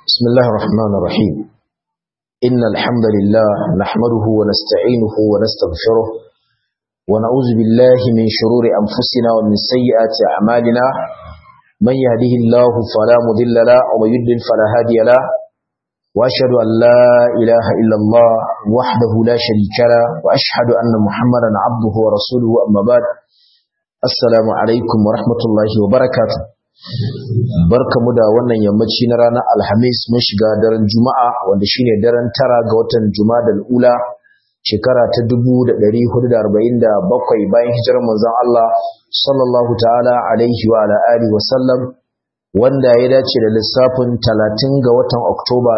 بسم الله الرحمن الرحيم إن الحمد لله نحمده ونستعينه ونستغفره ونعوذ بالله من شرور أنفسنا ومن سيئات أعمالنا من يهده الله فلا مضل له ومن يضلل فلا هادي له وأشهد أن لا إله إلا الله وحده لا شريك له وأشهد أن محمدا عبده ورسوله أما بعد السلام عليكم ورحمة الله وبركاته barkamu da wannan yammaci na ranar alhamis mun shiga daren juma'a wanda shine daren tara ga watan jumadal ula shekara ta 1447 bayan hijirar manzon Allah sallallahu ta'ala alaihi wa ala alihi wa sallam wanda ya dace da lissafin 30 ga watan oktoba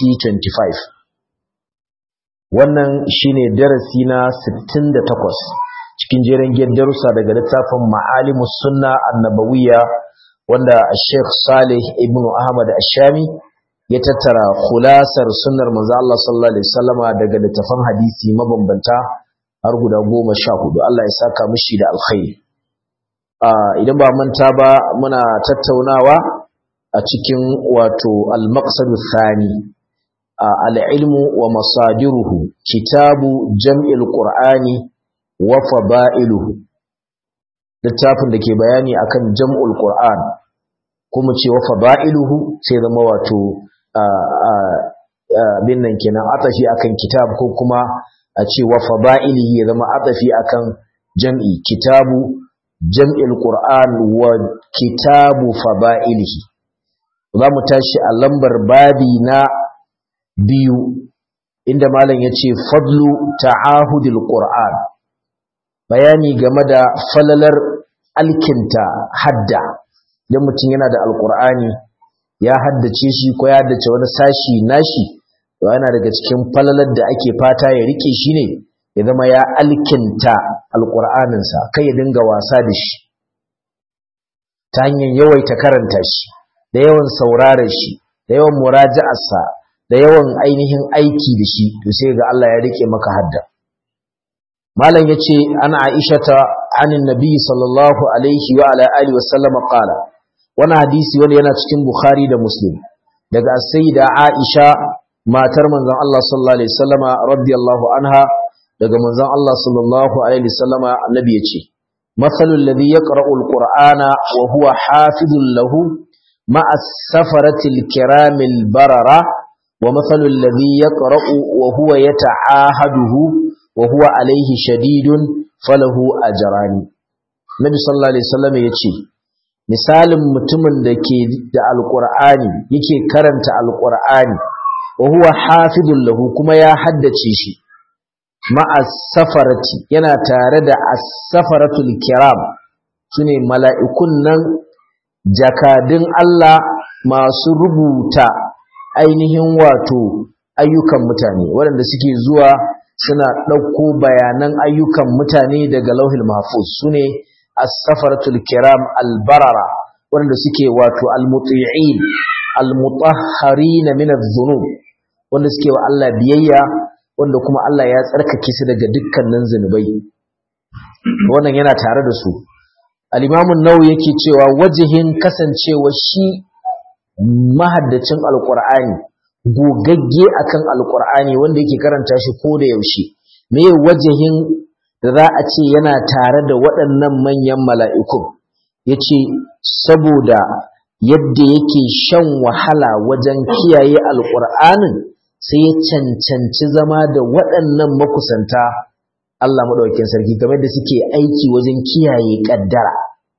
2025 wannan shine darasi na 68 cikin jerin darussa daga littafin ma'alimus sunna annabawiyya wanda Sheikh Salih ibn Ahmad Ashami ya tattara khulasar sunnar manzo Allah sallallahu alaihi wasallama daga littafan hadisi mabambanta har guda 14 Allah ya saka mishi da alkhairi idan ba manta ba muna tattaunawa a cikin wato al-maqsad thani al-ilmu wa masadiruhu kitabu jam'il qur'ani wa fada'iluhu littafin da ke bayani akan jam'ul Qur'an kuma ce wa fada'iluhu sai zama wato bin nan kenan atafi akan kitab ko kuma a ce wa fada'ilihi ya zama atafi akan jam'i kitabu jam'il Qur'an wa kitabu fada'ilihi za mu tashi a lambar babi na biyu inda malam ya ce fadlu ta'ahudil Qur'an bayani game da falalar alkinta hadda idan mutum yana da alkur'ani ya haddace shi ko ya haddace wani sashi nashi to yana daga cikin falalar da ake fata ya rike shi ne ya zama ya alkinta alkur'aninsa kai ya dinga wasa da shi ta hanyar yawaita karanta shi da yawan sauraron shi da yawan muraja'arsa da yawan ainihin aiki da shi to sai ga Allah ya rike maka hadda malam yace ana aishata anin nabi sallallahu alaihi wa ala alihi wa sallam qala wani hadisi wani yana cikin bukhari da muslim daga sayyida aisha matar manzon Allah sallallahu alaihi wasallam radiyallahu anha daga manzon Allah sallallahu alaihi wasallam annabi yace mathalul ladhi yaqra'u alqur'ana wa huwa hafizun lahu ma'a safaratil kiramil barara wa mathalul ladhi yaqra'u wa huwa yata'ahaduhu وهو عليه شديد فله أجران Nabi sallallahu alaihi wasallam yace misalin mutumin da ke da alqur'ani yake karanta alqur'ani wa huwa hafidun lahu kuma ya haddace shi ma'a safarati yana tare da as-safaratul kiram sune mala'ikun nan jakadin Allah masu rubuta ainihin wato ayyukan mutane waɗanda suke zuwa suna ɗauko bayanan ayyukan mutane daga lauhil mahfuz su ne as-safaratul kiram al-barara wanda suke wato al-muti'in al-mutahharin min adh-dhunub wanda suke wa Allah biyayya wanda kuma Allah ya tsarkake su daga dukkanin zinubai wannan yana tare da su al-imam an-nawawi yake cewa wajihin kasancewa shi mahaddacin alqur'ani gogagge akan alkur'ani wanda yake karanta shi ko da yaushe me wajahin da za a ce yana tare da waɗannan manyan mala'ikun yace saboda yadda yake shan wahala wajen kiyaye alkur'anin sai ya cancanci zama da waɗannan makusanta Allah maɗaukakin sarki game da suke aiki wajen kiyaye ƙaddara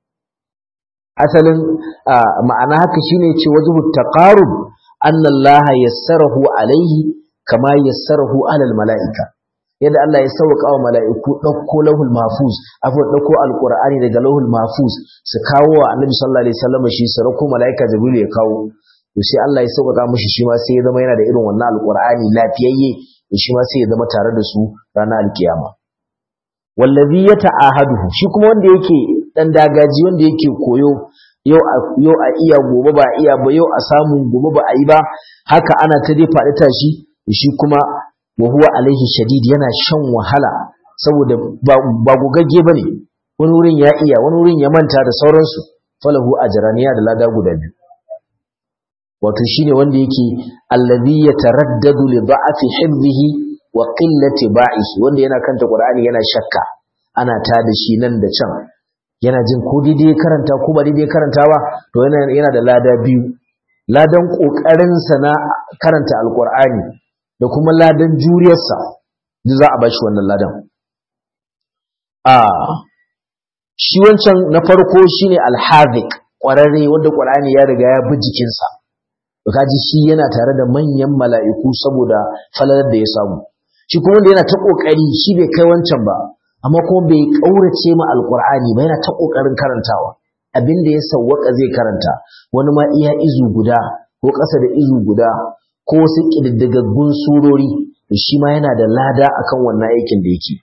asalin ma'ana haka shine ce wajen taqarub أن الله يسره عليه كما يسره على الملائكة yadda Allah ya sauka wa mala'iku ɗauko lauhul mahfuz afu ɗauko alqur'ani daga lauhul mahfuz su kawo wa annabi sallallahu alaihi wasallam shi su rako mala'ika jibril ya kawo to sai Allah ya sauka mishi shi ma sai ya zama yana da irin wannan alqur'ani lafiyayye to shi ma sai ya zama tare da su ranar alkiyama wallazi yata'ahaduhu shi kuma wanda yake dan dagaji wanda yake koyo yau a iya gobe ba iya ba yau a samu gobe ba a yi ba haka ana ta dai faɗi tashi shi kuma wa huwa alaihi shadid yana shan wahala saboda ba gogagge bane wani wurin ya iya wani wurin ya manta da sauransu falahu ajraniya da lada guda biyu wato shine wanda yake allazi yataraddadu li da'afi hifdhihi wa qillati ba'ihi wanda yana kanta qur'ani yana shakka ana ta da shi nan da can yana jin ko daidai karanta ko ba daidai karanta ba to yana yana da lada biyu ladan kokarin sa na karanta alqur'ani da kuma ladan juriyarsa duk za a bashi wannan ladan a shi wancan na farko shine alhazik kwararre wanda qur'ani ya riga ya bi jikinsa to kaji shi yana tare da manyan mala'iku saboda falalar da ya samu shi kuma wanda yana ta kokari shi bai kai wancan ba amma kuma bai kaurace ma alqur'ani ba yana ta kokarin karantawa abin da ya sawwaka zai karanta wani ma iya izu guda ko ƙasa da izu guda ko wasu ƙididdigaggun surori shi ma yana da lada akan wannan aikin da yake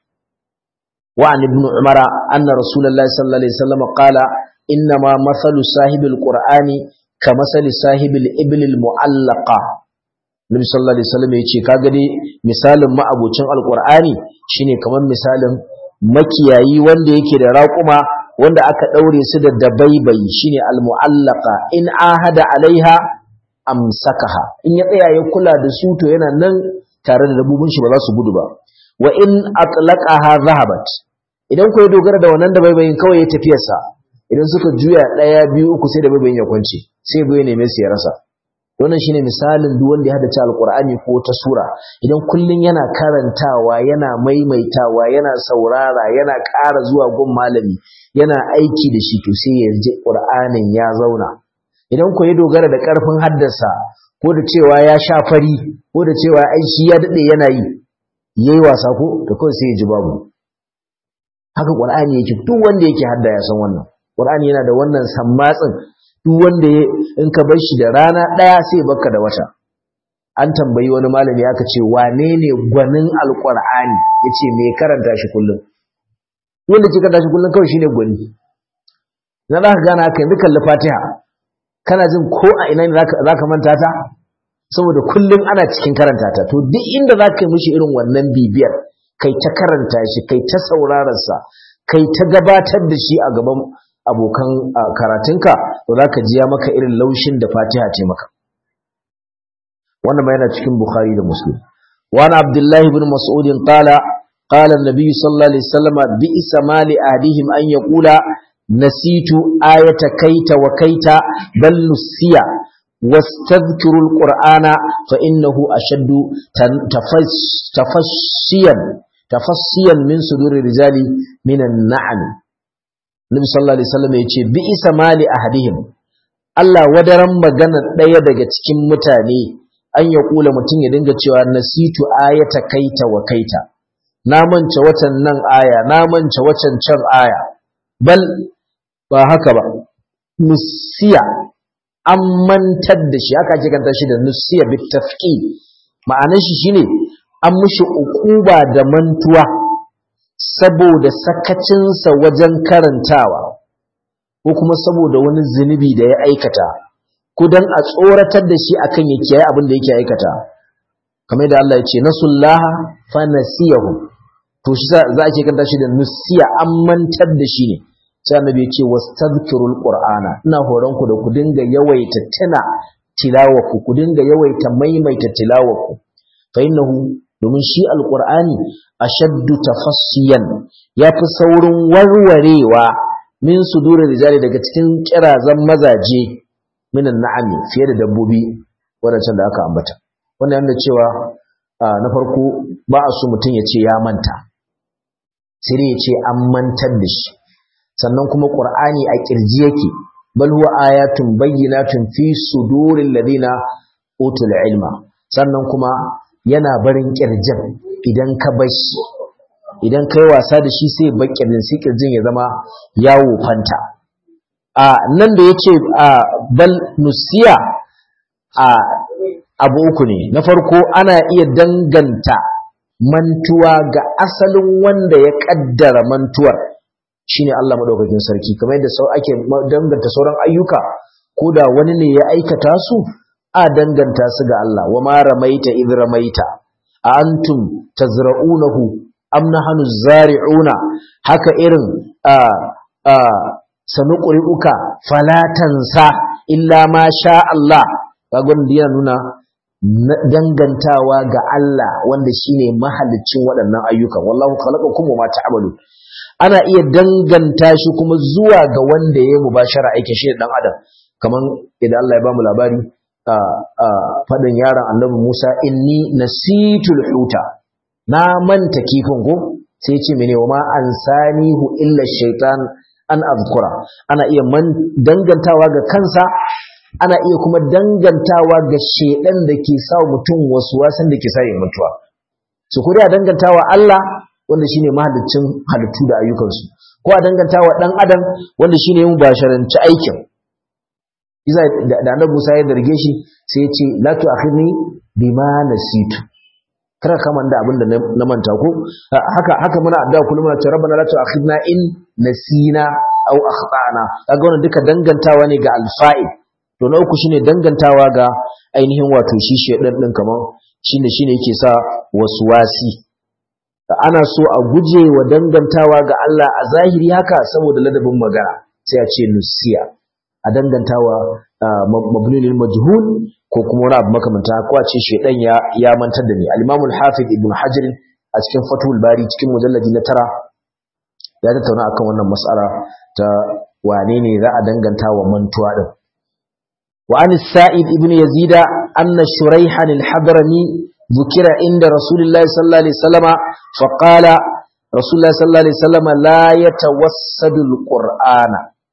wa an ibn umara anna rasulullahi sallallahu alaihi wasallam qala inna ma mathalu sahibil qur'ani ka masali sahibil ibil mu'allaqa Nabi sallallahu alaihi wasallam yace kaga dai misalin ma'abocin alqur'ani shine kamar misalin makiyayi wanda yake da raƙuma wanda aka daure su da dabaibayi shine almu'allaqa in ahada alaiha amsakaha in ya tsaya ya kula da su to yana nan tare da dabbobin shi ba za su gudu ba wa in atlaqaha zahabat idan ku ya dogara da wannan dabaibayin kawai ya tafiyarsa idan suka juya ɗaya biyu uku sai dabaibayin ya kwance sai ya neme su ya rasa wannan shine misalin duk wanda ya haddace alqur'ani ko ta sura idan kullun yana karantawa yana maimaitawa yana saurara yana ƙara zuwa gun malami yana aiki da shi to sai ya ji qur'anin ya zauna idan ko ya dogara da ƙarfin haddasa ko da cewa ya sha fari ko da cewa ai shi ya dade yana yi yayi wasa ko to kawai sai ya ji babu haka qur'ani yake duk wanda yake hadda ya san wannan qur'ani yana da wannan sammatsin duk wanda in ka bar shi da rana ɗaya sai baka da wata an tambayi wani malami aka ce wane ne gwanin alƙur'ani ya ce me karanta shi kullum wanda ke karanta shi kullum kawai shine gwani na za ka gane haka yanzu kalli fatiha kana jin ko a ina ne za ka manta ta saboda kullum ana cikin karanta ta to duk inda za ka yi mishi irin wannan bibiyar kai ta karanta shi kai ta saurararsa kai ta gabatar da shi a gaban abokan karatunka to za ka jiya maka irin laushin da fatiha ce maka wannan ma yana cikin bukhari da muslim wani abdullahi bin mas'udin qala qala an-nabi sallallahu alaihi wasallam bi'sa ma li adihim an yaqula nasitu ayata kaita wa kaita bal nusiya واستذكروا القرآن فإنه أشد تفشيا تفشيا من صدور الرجال من النعم Nabi sallallahu alaihi wasallam yace bi isa mali ahadihim Allah wadaran magana daya daga cikin mutane an ya kula mutum ya dinga cewa nasitu ayata kaita wa kaita na mance watan nan aya na mance wacan can aya bal ba haka ba nusiya an mantar da shi haka ake kanta shi da nusiya bi tafqi ma'anar shi shine an mishi ukuba da mantuwa saboda sakacinsa wajen karantawa ko kuma saboda wani zunubi da ya aikata ko dan a tsoratar da shi akan ya kiyaye abin da yake aikata kamar da Allah ya ce nasullaha fa nasiyahu to shi za a ce kanta shi da nusiya an mantar da shi ne sai annabi ya ce wastadhkirul qur'ana ina horon ku da ku dinga yawaita tuna tilawaku ku dinga yawaita maimaita tilawaku fa innahu domin shi alqur'ani ashaddu tafassiyan yafi saurin warwarewa min sudurir rijali daga cikin kirazan mazaje minan na'ami fiye da dabbobi wadancan da aka ambata wannan yana cewa na farko ba a so mutum ya ce ya manta sai dai ya ce an mantar da shi sannan kuma qur'ani a kirji yake bal huwa ayatun bayyinatun fi suduril ladina utul ilma sannan kuma yana barin kirjin idan ka bar shi idan kai wasa da shi sai bar kirjin sai kirjin ya zama yawo fanta a nan da yace a bal nusiya a abu uku ne na farko ana iya danganta mantuwa ga asalin wanda ya kaddara mantuwar shine Allah madaukakin sarki kamar yadda sau ake danganta sauran ayyuka ko da wani ne ya aikata su a danganta su ga Allah wa ma ramaita id ramaita a antum tazra'unahu am nahnu zari'una haka irin a a sanuqri'uka falatansa illa ma sha Allah kaga wannan yana nuna dangantawa ga Allah wanda shine mahaliccin waɗannan ayyukan wallahu khalaqakum wa ma ta'malu ana iya danganta shi kuma zuwa ga wanda ya mubashara aikin shi dan adam kaman idan Allah ya bamu labari a fadin yaron Annabi Musa inni nasitul huta na manta kifin ko sai ce mene wa ma ansanihu illa shaitan an azkura ana iya man dangantawa ga kansa ana iya kuma dangantawa ga shedan da ke sa mutum wasu wasan da ke sa yin mutuwa su kuri a dangantawa Allah wanda shine mahaliccin halittu da ayyukansu ko a dangantawa dan adam wanda shine yin basharanci aikin Iza da Annabi Musa ya darge shi sai ya ce la tu'akhidni bima nasitu kada ka manta abin da na manta ko haka haka muna addu'a kullum muna cewa rabbana la tu'akhidna in nasina aw akhtana kaga wannan duka dangantawa ne ga alfa'il to na uku shine dangantawa ga ainihin wato shi shedan din kaman shine shine yake sa waswasi ana so a guje wa dangantawa ga Allah a zahiri haka saboda ladabin magana sai a ce nusiya a dangantawa mabni lil majhul ko kuma wani abu makamanta ko a ce shedan ya ya mantar da ni al-Imam al-Hafiz Ibn Hajar a cikin Fathul Bari cikin mujalladi na tara ya tattauna akan wannan mas'ala ta wane ne za a danganta wa mantuwa din wa an Sa'id ibn Yazid anna Shuraihan al-Hadrami ذكر عند رسول الله صلى الله عليه وسلم فقال رسول الله صلى الله عليه وسلم لا يتوسد القرآن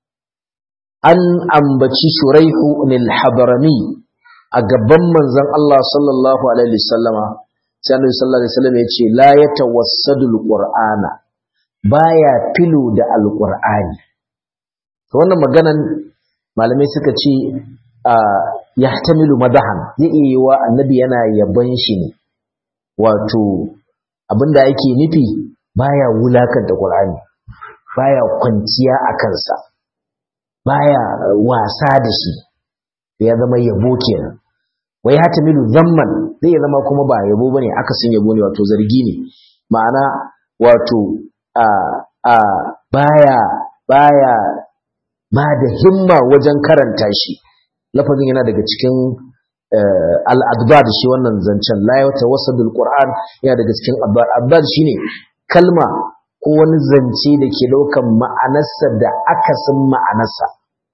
an ambaci shuraihu nil hadrami a gaban manzon Allah sallallahu alaihi wasallama sai Annabi sallallahu alaihi wasallam ya ce la yatawassadu alqur'ana baya filu da alqur'ani to wannan maganan malamai suka ce yahtamilu madahan zai iya wa annabi yana yaban shi ne wato abinda yake nufi baya wulakanta qur'ani baya kwanciya a kansa baya wasa da shi ya zama yabo kenan wai hata milu zamman zai zama kuma ba yabo bane akasin yabo ne wato zargi ne ma'ana wato a a baya baya ba da himma wajen karanta shi lafazin yana daga cikin al-adbad shi wannan zancen la yatawassadul qur'an yana daga cikin adbad adbad shine kalma ko wani zance da ke daukan ma'anarsa da akasin ma'anarsa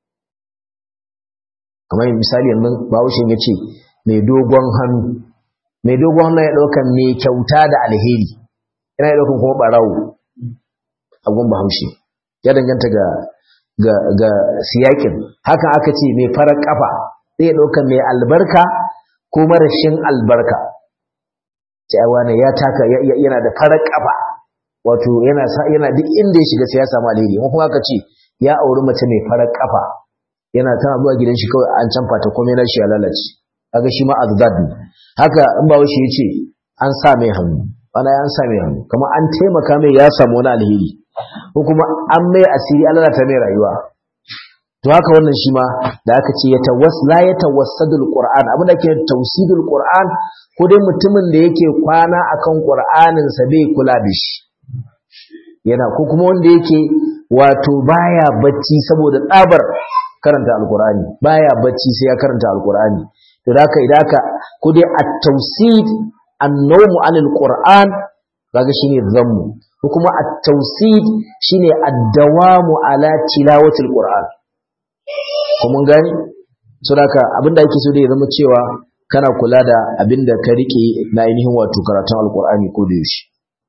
kamar misali yanzu bahaushe ya ce mai dogon hannu mai dogon hannu ya ɗaukan mai kyauta da alheri yana ya ɗaukan kuma ɓarawo a gun bahaushe ya danganta ga ga ga siyakin hakan aka ce mai farar kafa zai ɗaukan mai albarka ko marashin albarka sai wani ya taka yana da farar kafa wato yana yana duk inda ya shiga sai ya samu alheri kuma aka ce ya auri mace mai farar kafa yana tana zuwa gidan shi kawai an canfa ta komai na shi ya lalace kaga shi ma azdad ne haka in ba shi yace an sa mai hannu ana an sa mai hannu kuma an taimaka mai ya samu wani alheri ko kuma an mai asiri an lalata mai rayuwa to haka wannan shi ma da aka ce ya tawas la ya tawassadul qur'an abin da ke tawsidul qur'an ko dai mutumin da yake kwana akan qur'anin sa bai kula da shi yana ko kuma wanda yake wato baya bacci saboda tsabar karanta alkur'ani baya bacci sai ya karanta alkur'ani to haka idan ka ko dai at-tawsid an-nawm anil qur'an kaga shine zammu ko kuma at-tawsid shine ad-dawamu ala tilawati al-qur'an ko mun gani so haka abinda yake so da ya zama cewa kana kula da abinda ka rike na ainihin wato karatun alkur'ani ko da yaushe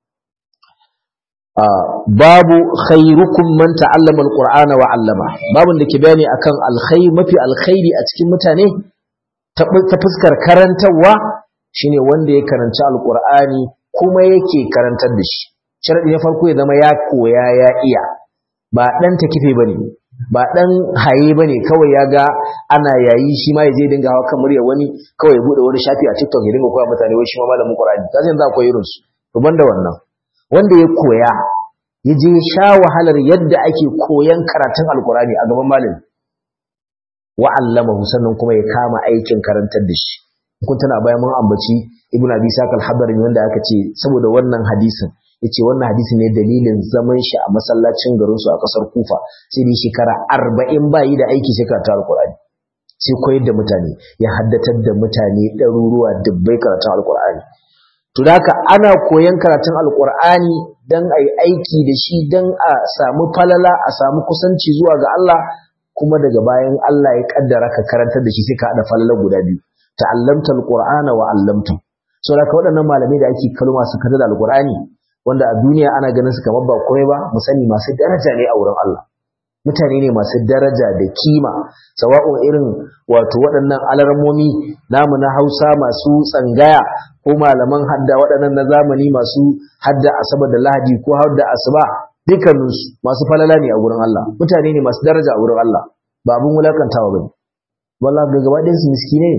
babu khairukum man ta'allama alqur'ana wa 'allama babun da ke bayani akan alkhair mafi alkhairi a cikin mutane ta fuskar karantarwa shine wanda ya karanci alqur'ani kuma yake karantar da shi sharadi na farko ya zama ya koya ya iya ba dan takife bane ba dan haye bane kawai ya ga ana yayi shi ma yaje dinga hawa kan murya wani kawai ya bude wani shafi a TikTok ya dinga koya mutane wai shi ma malamin Qur'ani kaje yanzu akwai irin su to banda wannan wanda ya koya ya je sha wahalar yadda ake koyan karatun alkurani a gaban malami wa'allamahu sannan kuma ya kama aikin karantar da shi kun tana bayan mun ambaci ibnu abi saq al-hadari wanda aka ce saboda wannan hadisin yace wannan hadisi ne dalilin zaman shi a masallacin garin su a kasar Kufa sai dai shekara 40 bayi da aiki sai karatu alkurani sai koyar da mutane ya haddatar da mutane ɗaruruwa dubbai karatun alkur'ani to da haka ana koyan karatun alkur'ani don a yi aiki da shi don a samu falala a samu kusanci zuwa ga Allah kuma daga bayan Allah ya kaddara ka karantar da shi sai ka haɗa falala guda biyu ta'allamta alqur'ana wa 'allamta so da waɗannan malamai da ake kalma su kada da alqur'ani wanda a duniya ana ganin su kamar ba komai ba mu sani masu daraja ne a wurin Allah mutane ne masu daraja da kima sawa'un irin wato waɗannan alarmomi namu na Hausa masu tsangaya ko malaman hadda waɗannan na zamani masu hadda asabar da lahadi ko hadda asuba dukkaninsu masu falala ne a wurin Allah mutane ne masu daraja a wurin Allah ba abin wulakantawa bane wallahi ga gaba ɗayan su miskine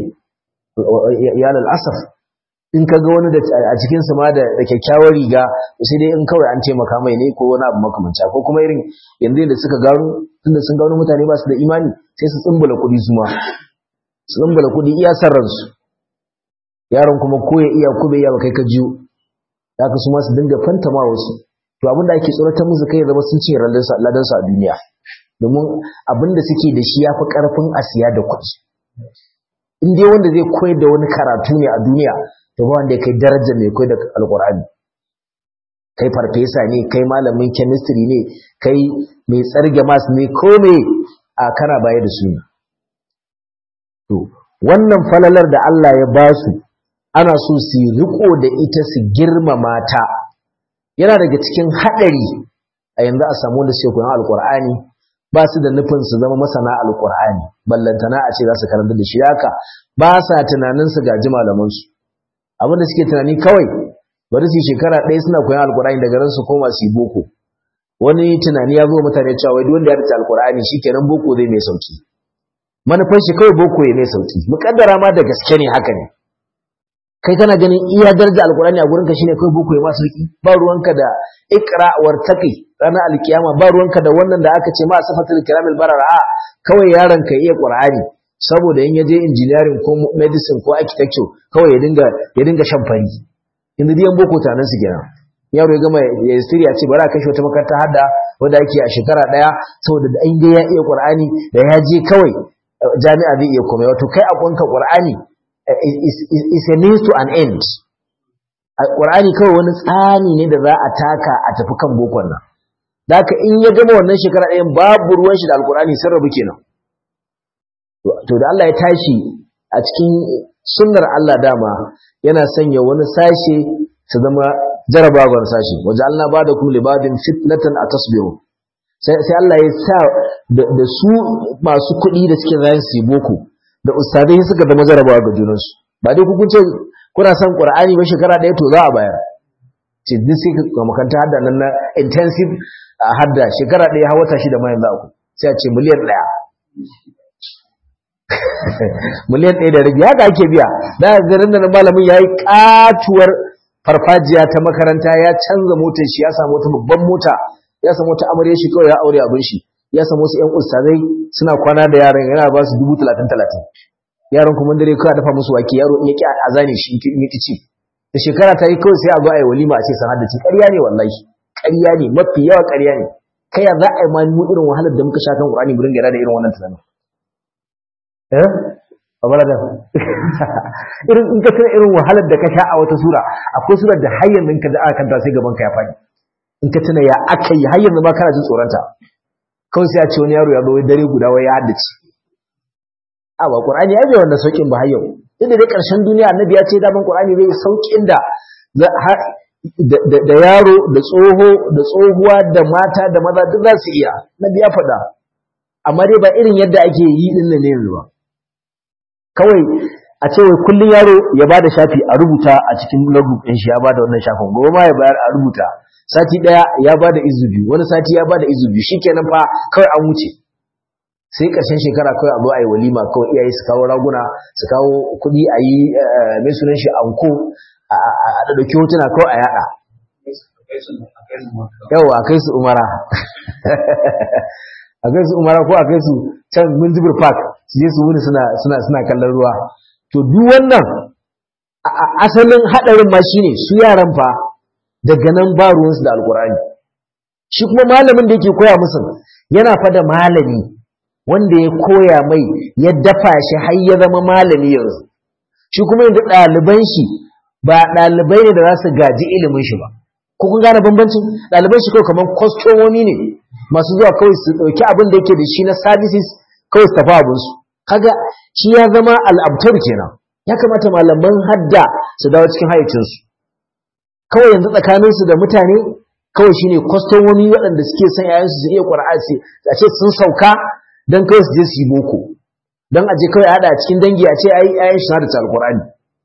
ya lal asaf in ka ga wani da a cikin su ma da kyakkyawar riga sai dai in kawai an taimaka mai ne ko wani abu makamanci ko kuma irin yanzu da suka gano tunda sun gano mutane ba su da imani sai su tsumbula kuɗi su ma su tsumbula kuɗi iya san ransu yaron kuma ko ya iya ko bai iya ba kai ka jiyo haka su ma su dinga fantama wasu to abin da ake tsoratar musu kai zama sun ce ladansu a duniya domin abin da suke da shi ya fi ƙarfin a siya da kuɗi in dai wanda zai koyar da wani karatu ne a duniya to ba wanda ya kai darajar mai koyar da alƙur'ani kai farfesa ne kai malamin chemistry ne kai mai tsarge mas ne ko me a kana baya da su ne to wannan falalar da Allah ya ba su ana so su riko da ita su girmama ta yana daga cikin haɗari a yanzu a samu da suke koyon alƙur'ani ba su da nufin su zama masana alƙur'ani ballantana a ce za su karanta da shi haka ba sa tunanin su gaji malamansu abin da suke tunani kawai bari su shekara ɗaya suna koyon alƙur'ani daga ran su koma su yi boko wani tunani ya zo mutane cewa wai duk wanda ya rike alƙur'ani shikenan boko zai mai sauki manufar shi kawai boko ya mai sauki muƙaddara ma da gaske ne haka ne kai kana ganin iya daraja alkurani a gurinka shine kai boko ya masu riki ba ruwanka da iqra war taqi ranar alkiyama ba ruwanka da wannan da aka ce ma safatul kiramil barara a kawai yaron ka iya qur'ani saboda in yaje engineering ko medicine ko architecture kawai ya dinga ya dinga shan fari inda diyan boko tanan su kenan yaro ya gama ya siri ya ce bari a kashe wata makaranta hadda wanda ake a shekara daya saboda da an ga ya iya qur'ani da ya je kawai jami'a zai iya komai wato kai a kwanka qur'ani is, is, is a means to an end. Ƙur'ani kawai wani tsani ne da za a taka a tafi kan bokon nan. Da haka in ya gama wannan shekara ɗayan babu ruwan shi da alƙur'ani sun rabu kenan. To da Allah ya tashi a cikin sunnar Allah dama yana sanya wani sashe su zama jarabawar sashe. Waje Allah ba da kuma libadin fitnatan a tasbiru. Sai Allah ya sa da su masu kuɗi da suke zayin su yi boko. da ustadai suka zama jarabawa ga junansu ba dai kun ce kuna son qur'ani ba shekara ɗaya to za a bayar ce duk sai ka makanta hadda nan na intensive hadda shekara ɗaya har wata shida ma yanzu aku sai a ce miliyan ɗaya miliyan ɗaya da rabi haka ake biya da garin da malamin ya yi katuwar farfajiya ta makaranta ya canza motar shi ya samu wata babban mota ya samu wata amarya shi kawai ya aure abin shi ya samu wasu ƴan ustazai suna kwana da yaran yana ba su dubu talatin talatin yaran kuma dare kawai dafa musu wake yaro in ya ƙi a zane shi in ya ƙi ci da shekara ta yi kawai sai a zo a yi walima a ce sanar da ci ƙarya ne wallahi ƙarya ne mafi yawa ƙarya ne kai ya za a yi ma mu irin wahalar da muka sha kan ƙur'ani mu dinga da irin wannan tunanin eh abala da irin in ka tuna irin wahalar da ka sha a wata sura akwai surar da har yanzu ka da aka kanta sai gaban ka ya faɗi in ka tuna ya aka yi har yanzu ma kana jin tsoronta kawai sai a ce wani yaro ya zo dare guda wai ya haddace a ba qur'ani ya bai wanda saukin ba har yau inda dai karshen duniya annabi ya ce daman qur'ani zai saukin da da yaro da tsoho da tsohuwa da mata da maza duk za su iya nabi ya faɗa amma dai ba irin yadda ake yi din nan ne yanzu ba kawai a ce wai kullun yaro ya bada shafi a rubuta a cikin logbook ɗin shi ya bada wannan shafin gobe ma ya bayar a rubuta sati daya ya bada izu biyu wani sati ya bada izu biyu shikenan fa kawai an wuce sai ƙarshen shekara kawai a zo a yi walima kawai iyaye su kawo raguna su kawo kuɗi a yi mai sunan shi anko a ɗauki hotuna kawai a yaɗa yawa a kai su umara a kai su umara ko a kai su can minjibir park su je su wuni suna kallon ruwa to duk wannan asalin haɗarin ma shine su yaran fa daga nan ba ruwansu da alkur'ani shi kuma malamin da yake koya musu yana fa da malami wanda ya koya mai ya dafa shi har ya zama malami yanzu shi kuma yanzu ɗaliban shi ba ɗalibai ne da za su gaji ilimin shi ba ko kun gane bambancin ɗaliban shi kawai kamar kwastomomi ne masu zuwa kawai su ɗauki abin da yake da shi na services kawai su tafi abinsu kaga shi ya zama al'abtar kenan ya kamata malaman hadda su dawo cikin hayyacinsu kawai yanzu tsakaninsu da mutane kawai shine kwastomomi waɗanda suke son yayansu su iya ƙwar'asi a ce sun sauka don kawai su je su yi boko don a je kawai a haɗa a cikin dangi a ce ai ayan shi da alƙur'ani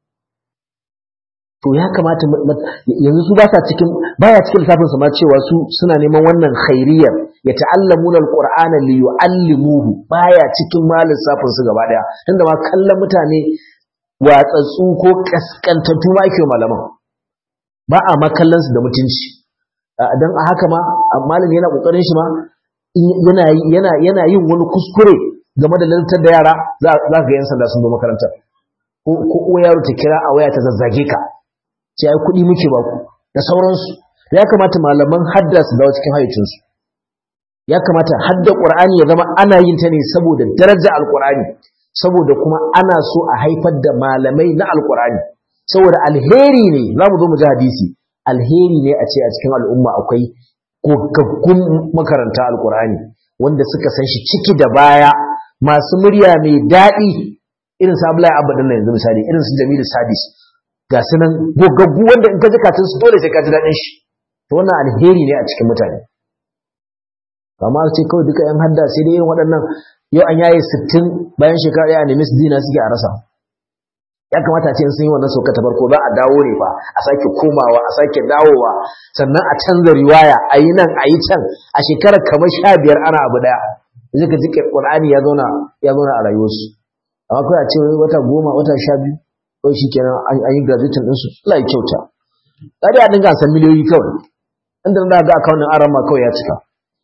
to ya kamata yanzu su ba sa cikin baya cikin lissafin su ma cewa su suna neman wannan khairiyar ya ta'allamuna alqur'ana li yu'allimuhu baya cikin ma lissafin su gaba daya tunda ma kallon mutane watsatsu ko kaskantattu ma ake malaman ba a makallan su da mutunci dan a haka ma malami yana kokarin shi ma yana yana yana yin wani kuskure game da lantar da yara za ka ga yan sanda sun zo makarantar ko ko yaro ta kira a waya ta zazzage ka ce ai kuɗi muke ba ku da sauransu ya kamata malaman hadda su dawo cikin hayyacinsu ya kamata hadda qur'ani ya zama ana yin ta ne saboda daraja alqur'ani saboda kuma ana so a haifar da malamai na alqur'ani saboda alheri ne za mu zo mu ji hadisi alheri ne a ce a cikin al'umma akwai gogaggun makaranta alqur'ani wanda suka san shi ciki da baya masu murya mai daɗi irin su Abdullahi Abadan yanzu misali irin su Jamilu Sadis ga su nan gogaggu wanda in ka ji katin su dole sai ka ji daɗin shi to wannan alheri ne a cikin mutane amma ce kawai duka yan hadda sai dai irin waɗannan yau an yaye sittin bayan shekara ɗaya a nemi su dina suke a rasa ya kamata ce sun yi wannan sauka ta farko za a dawo ne fa a sake komawa a sake dawowa sannan a canza riwaya a yi nan a yi can a shekarar kamar sha biyar ana abu ɗaya zai ka ji ƙur'ani ya zauna ya zauna a rayuwarsu amma kawai a ce wata goma wata sha biyu kawai shi kenan an yi graduation ɗinsu Allah ya kyauta ɗari a dinga san miliyoyi kawai inda na ga akawunin aran ma kawai ya cika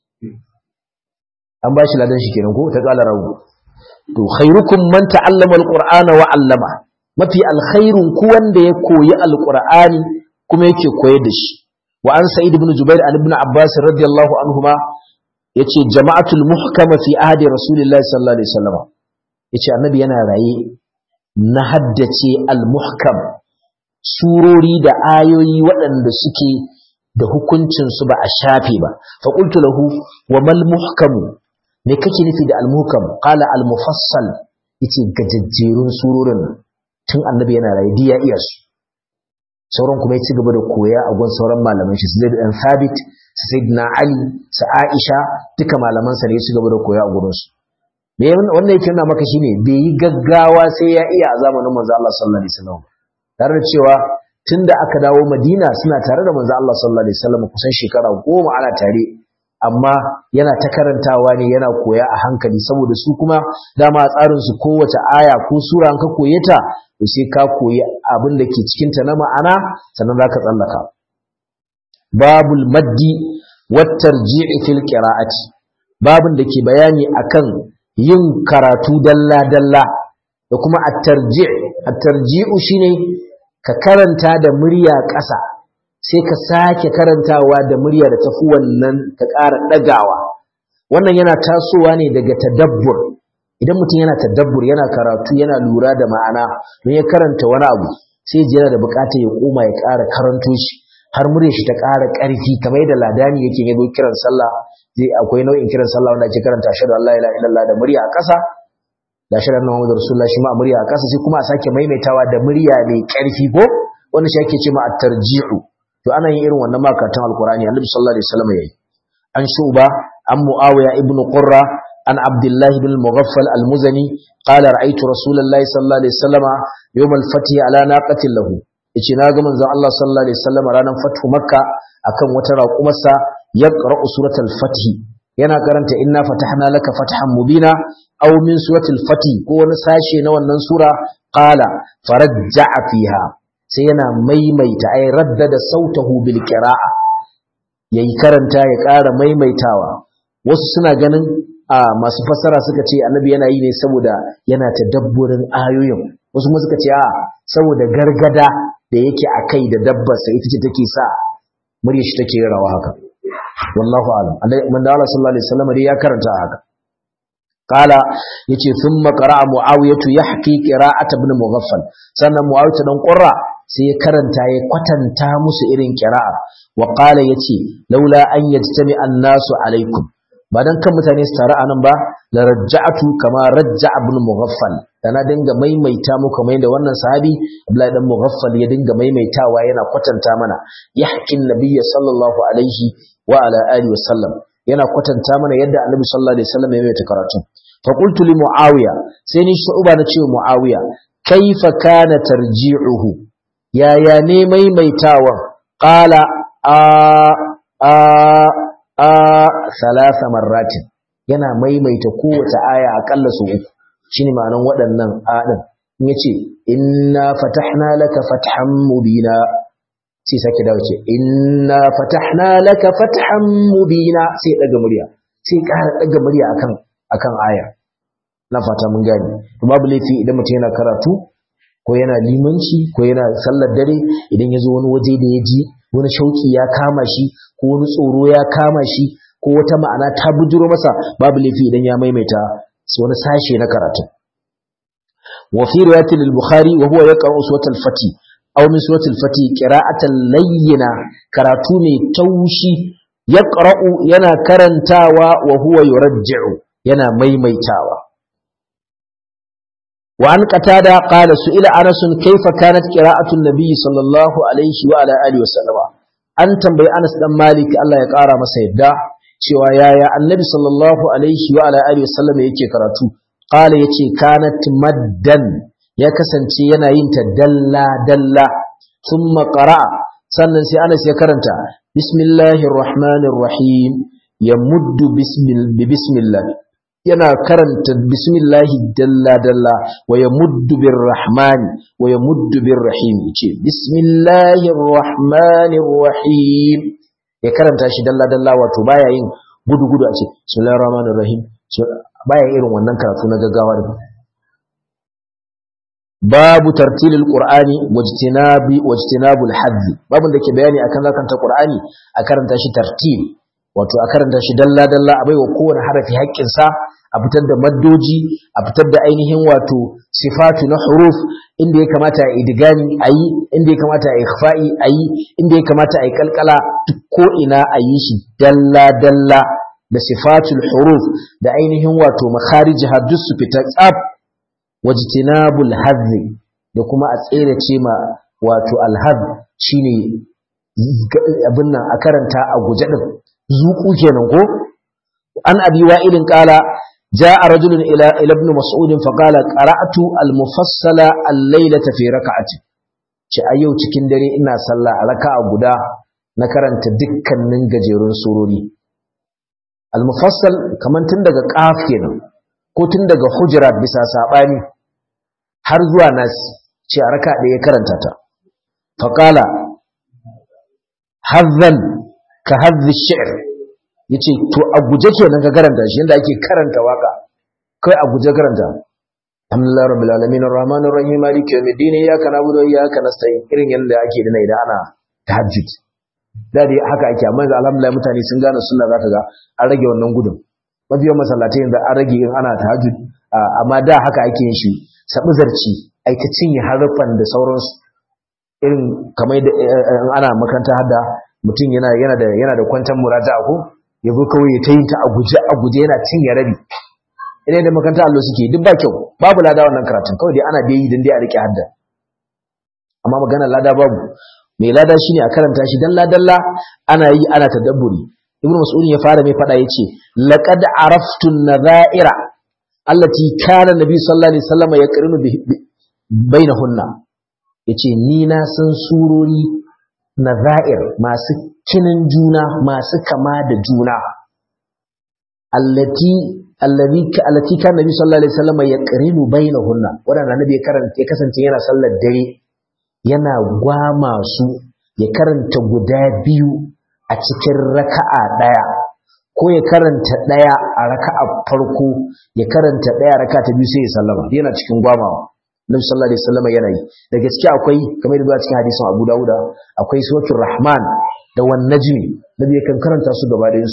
an ba shi ladan shi kenan ko ta ƙala rawu to khairukum man ta'allama alqur'ana wa 'allama mafi alkhairun ku wanda ya koyi alqur'ani kuma yake koyar da shi wa an sa'id ibn jubair an ibn abbas radiyallahu anhuma yace jama'atul muhkama fi ahdi rasulillahi sallallahu alaihi wasallam yace annabi yana raye na haddace al-muhkam surori da ayoyi waɗanda suke da hukuncinsu ba a shafe ba faƙultu lahu wa mal muhkamu me kake nufi da al-muhkam qala al-mufassal yace gajejjerun surorin tun annabi yana rayu diya iya su sauran kuma ya ci gaba da koya a gun sauran malaman shi Zaid dan Thabit Sayyidina Ali sa Aisha duka malaman sa ne ya ci gaba da koya a gurin su me wannan yake nuna maka shine bai yi gaggawa sai ya iya a zamanin manzo Allah sallallahu alaihi wasallam tare da cewa tunda aka dawo Madina suna tare da manzo Allah sallallahu alaihi wasallam kusan shekara goma ana tare amma yana ta karantawa ne yana koya a hankali saboda su kuma dama tsarin su kowace aya ko sura an ka koye ta to sai ka koyi abin da ke cikin ta na ma'ana sannan zaka tsallaka babul maddi wat tarji'i fil qira'ati babin da ke bayani akan yin karatu dalla-dalla da kuma at-tarji' at-tarji'u shine ka karanta da murya ƙasa sai ka sake karantawa da murya da tafi wannan ka ƙara ɗagawa wannan yana tasowa ne daga tadabbur idan mutum yana tadabbur yana karatu yana lura da ma'ana don ya karanta wani abu sai ji yana da buƙatar ya koma ya ƙara karanto shi har murya shi ta ƙara ƙarfi kamar yadda ladani yake yabo kiran sallah zai akwai nau'in kiran sallah wanda ake karanta ashhadu an la ilaha illallah da murya a ƙasa da ashhadu anna muhammadar rasulullah shi ma a murya a ƙasa sai kuma a sake maimaitawa da murya mai ƙarfi ko wanda shi ake cewa at-tarji'u to ana yin irin wannan makatan alqur'ani annabi sallallahu alaihi wasallam yayi an shuba an muawiya ibn qurra an abdullah ibn mughaffal al-muzani qala ra'aytu rasulullahi sallallahu alaihi wasallam yawm al-fath ala naqatin lahu yace na ga manzon Allah sallallahu alaihi wasallam ranar fathu makka akan wata raƙumarsa yaqra'u suratul fath yana karanta inna fatahna laka fathan mubina aw min suratul fath ko wani sashe na wannan sura qala farajja'a fiha sai yana maimaita ay raddada sautahu bil qira'a yayi karanta ya ƙara maimaitawa wasu suna ganin a masu fassara suka ce annabi yana yi ne saboda yana tadabburin ayoyin wasu kuma suka ce a saboda gargada da yake akai da dabbarsa ita ce take sa murya shi take rawa haka wallahu alam man da Allah sallallahu alaihi wasallam dai ya karanta haka qala yace thumma qara'a muawiyatu yahki qira'at ibn mughaffal sannan muawiyatu dan qurra sai ya karanta ya kwatanta musu irin qira'a wa qala yace laula an yajtami an-nasu alaikum ba dan kan mutane su taru anan ba la raja'atu kama rajja'a ibn mughaffal dana dinga maimaita muku kamar yadda wannan sahabi Abdullahi dan mughaffal ya dinga maimaitawa yana kwatanta mana yahkin nabiyyi sallallahu alaihi wa ala alihi wa sallam yana kwatanta mana yadda annabi sallallahu alaihi wasallam ya maimaita karatu fa qultu li muawiya sai ni shu'ba na ce muawiya kaifa kana tarji'uhu yaya ne maimaitawa qala a a a salasa marratin yana maimaita kowace aya akalla su uku shine ma'anan waɗannan adin in yace inna fatahna laka fathan mubina sai sake dawo ce inna fatahna laka fathan mubina sai daga murya sai ƙara daga murya akan akan aya na fata mun gani babu laifi idan mutum yana karatu ko yana limanci ko yana sallar dare idan ya zo wani waje da ya ji wani shauki ya kama shi ko wani tsoro ya kama shi ko wata ma'ana ta bujuro masa babu laifi idan ya maimaita wani sashe na karatu wa fi riwayatil al-bukhari wa huwa yaqra'u suratul fati aw min suratul fati qira'atan layyina karatu mai taushi yaqra'u yana karantawa wa huwa yurajji'u yana maimaitawa وعن قتادة قال سئل أنس كيف كانت قراءة النبي صلى الله عليه وعلى آله وسلم أن تنبي أنس بن مالك الله يقارى مسيدا cewa yaya annabi sallallahu alaihi wa ala alihi wasallam yake karatu qala yace kanat maddan ya kasance yana yin ta dalla dalla thumma qara'a sannan sai Anas ya karanta bismillahir rahmanir rahim yamuddu bismil bi bismillah yana karanta bismillahi dalla dalla wa yamuddu bir rahmani wa yamuddu bir rahim yace bismillahir rahmanir rahim ya karanta shi dalla dalla wato baya yin gudu gudu a ce bismillahir rahmanir rahim baya irin wannan karatu na gaggawa da babu tartilil qur'ani wajtinabi wajtinabul hadd babu da ke bayani akan zakanta qur'ani a karanta shi tartil wato a karanta shi dalla dalla a baiwa kowane harafi haƙƙin sa a fitar da maddoji a fitar da ainihin wato sifatu na huruf inda ya kamata a idigami a yi inda ya kamata a ikhfa'i a yi inda ya kamata a yi kalkala duk ko ina a yi shi dalla dalla da sifatul huruf da ainihin wato makharij duk su fita tsaf wajtinabul hadhi da kuma a tsere ce ma wato alhad shine abin nan a karanta a guje din zuku kenan ko an abi wa'ilin qala جاء رجل إلى إلى ابن مسعود فقال قرأت المفصل الليلة في ركعة ce a yau cikin dare ina sallah a raka'a guda na karanta dukkanin gajerun surori al-mufassal kaman tun daga qaf kenan ko tun daga hujurat bisa sabani har zuwa nas ce a raka'a da ya karanta ta faqala hazzan ka hazzi shi'r yace to a guje kenan ka karanta shi yanda ake karanta waka kai a guje karanta alhamdulillah rabbil alamin arrahmanir rahim maliki yawmiddin iyyaka na'budu wa iyyaka nasta'in irin yanda ake dina idan ana tahajjud da dai haka ake amma yanzu alhamdulillah mutane sun gane sunna zaka ga an rage wannan gudun mafiyan masallatai yanzu an rage in ana tahajjud amma da haka ake yin shi sabu zarci ai ta cinye harufan da sauransu irin kamar da ana makaranta hadda mutum yana yana da yana da kwantan muraja'a ko ya zo kawai ya ta yin ta a guje a guje yana cinye rabi idan da makaranta allo suke duk ba kyau babu lada wannan karatun kawai dai ana da yi dan dai a rike hadda amma magana lada babu mai lada shine a karanta shi dalla dalla ana yi ana tadabburi ibnu mas'ud ya fara mai fada yace laqad araftu an-nadha'ira allati kana nabi sallallahu alaihi wasallam yaqrinu bainahunna yace ni na san surori nadha'ir masu kinin juna masu kama da juna allati allazi allati kana nabi sallallahu alaihi wasallam yaqrinu bainahunna wannan nabi ya karanta ya kasance yana sallar dare yana gwama su ya karanta guda biyu a cikin raka'a daya ko ya karanta daya a raka'a farko ya karanta daya raka'a ta biyu sai ya sallama yana cikin gwamawa Nabi sallallahu alaihi wasallam yana yi da gaske akwai kamar da cikin hadisin Abu Dawud akwai suratul Rahman da wan najmi Nabi yakan karanta su gaba ɗayan su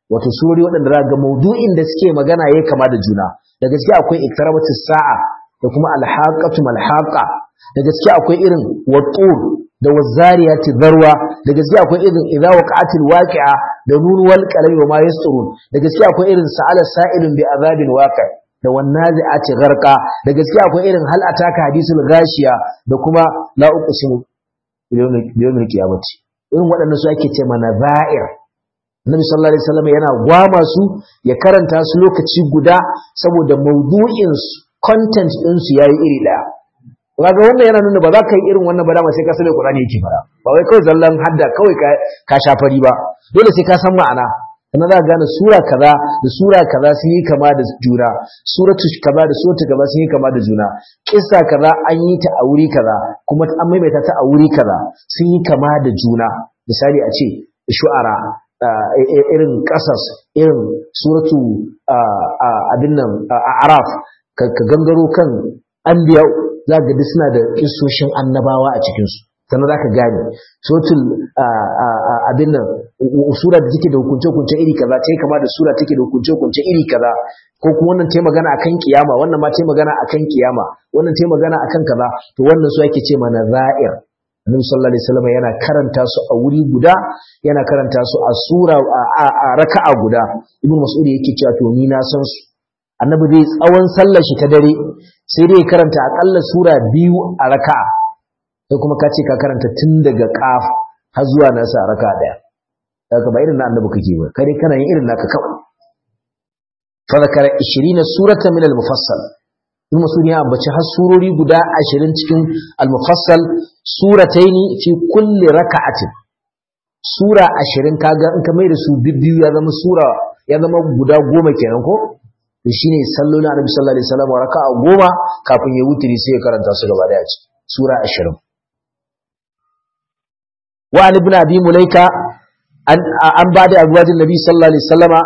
wato surori waɗanda za ga maudu'in da suke magana yayi kama da juna da gaske akwai iktarabatus sa'a da kuma alhaqatu malhaqa da gaske akwai irin wattur da wazariyati zarwa da gaske akwai irin idza waqa'atil waqi'a da nun wal qalami wa ma yasturun da gaske akwai irin sa'ala sa'ilun bi azabin waqi da wannazi'ati gharqa da gaske akwai irin hal ataka hadisul ghashiya da kuma la uqsimu yawmil qiyamati irin waɗannan su ake ce mana za'ir Annabi sallallahu alaihi wasallam yana gwama su ya karanta su lokaci guda saboda maudu'in su content din su yayi iri daya kaga wannan yana nuna ba za ka yi irin wannan ba dama sai ka sanin Qur'ani yake fara ba wai kawai zallan hadda kawai ka ka shafari ba dole sai ka san ma'ana kana za ka gane sura kaza da sura kaza sun yi kama da juna suratu kaza da suratu kaza sun yi kama da juna kissa kaza an yi ta a wuri kaza kuma an maimaita ta a wuri kaza sun yi kama da juna misali a ce shu'ara irin kasas irin suratu abin nan araf ka gangaro kan anbiya za ga duk suna da kissoshin annabawa a cikinsu sannan za ka gane sotul abin nan sura da take da hukunce-hukunce iri kaza ta yi kama da sura take da hukunce-hukunce iri kaza ko kuma wannan ta magana akan kiyama wannan ma ta magana akan kiyama wannan ta magana akan kaza to wannan su ake ce mana za'ir annabi sallallahu alaihi wasallam yana karanta su a wuri guda yana karanta su a sura a raka'a guda ibnu mas'ud yake cewa to ni na san su annabi zai tsawon sallar shi ta dare sai dai karanta akalla sura biyu a raka'a sai kuma ka ce ka karanta tun daga qaf har zuwa nasa a raka'a daya daga ba irin na annabi kake ba kare kana yin irin naka kawai fa zakara 20 suratan min al-mufassal ibn mas'ud ya ambaci har surori guda 20 cikin al-mufassal surataini fi kulli raka'atin sura 20 kaga in ka mai da su bibbiyu ya zama sura ya zama guda goma kenan ko to shine sallolin annabi sallallahu alaihi wasallam raka'a goma kafin ya wutiri sai ya karanta su gaba daya sura 20 wa an ibn abi mulaika an an bada azwajin nabi sallallahu alaihi wasallama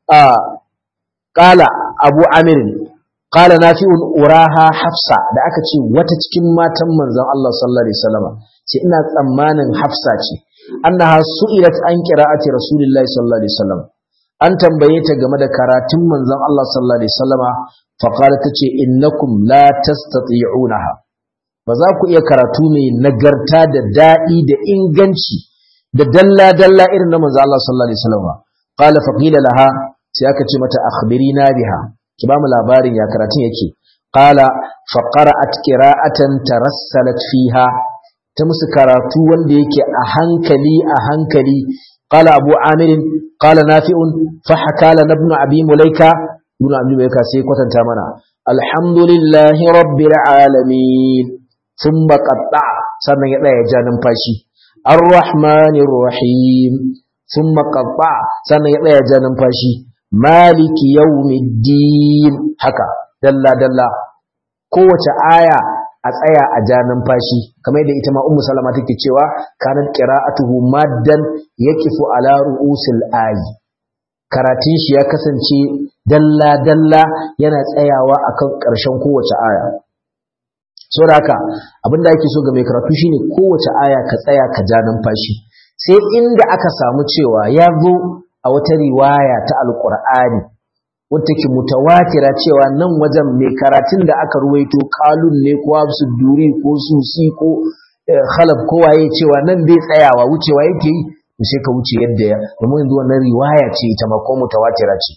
qala abu amir qala nafi'un uraha hafsa da aka ce wata cikin matan manzon Allah sallallahu alaihi wasallama ce ina tsammanin hafsa ce annaha su'ilat an qira'ati rasulillahi sallallahu alaihi wasallam an tambaye ta game da karatun manzon Allah sallallahu alaihi wasallama fa qala tace innakum la tastati'unaha ba za ku iya karatu mai nagarta da dadi da inganci da dalla dalla irin na manzon Allah sallallahu alaihi wasallama qala fa qila laha sai aka ce mata akhbirina biha ki ba mu labarin ya karatun yake qala fa qara'at qira'atan tarassalat fiha ta musu karatu wanda yake a hankali a hankali قال أبو عامر قال نافع فحكى لنا ابن أبي مليكة ابن أبي مليكة سيكوة تامنا الحمد لله رب العالمين ثم قطع سنة يطلع جانم فاشي الرحمن الرحيم ثم قطع سنة يطلع جانم فاشي مالك يوم الدين حكا دلا دلا قوة آية a tsaya a ja numfashi kamar yadda ita ma ummu salama take cewa kanat qira'atuhu maddan yaqifu ala ru'usil ayi karatun shi ya kasance dalla dalla yana tsayawa akan ƙarshen kowace aya saboda haka abinda ake so ga mai karatu shine kowace aya ka tsaya ka ja numfashi sai inda aka samu cewa ya zo a wata riwaya ta alqur'ani wata ke mutawatira cewa nan wajen mai karatun da aka ruwaito kalun ne ko su duri ko susi ko khalaf ko waye cewa nan bai tsayawa wucewa yake yi to sai ka wuce yadda ya domin yanzu wannan riwaya ce ita ma ko mutawatira ce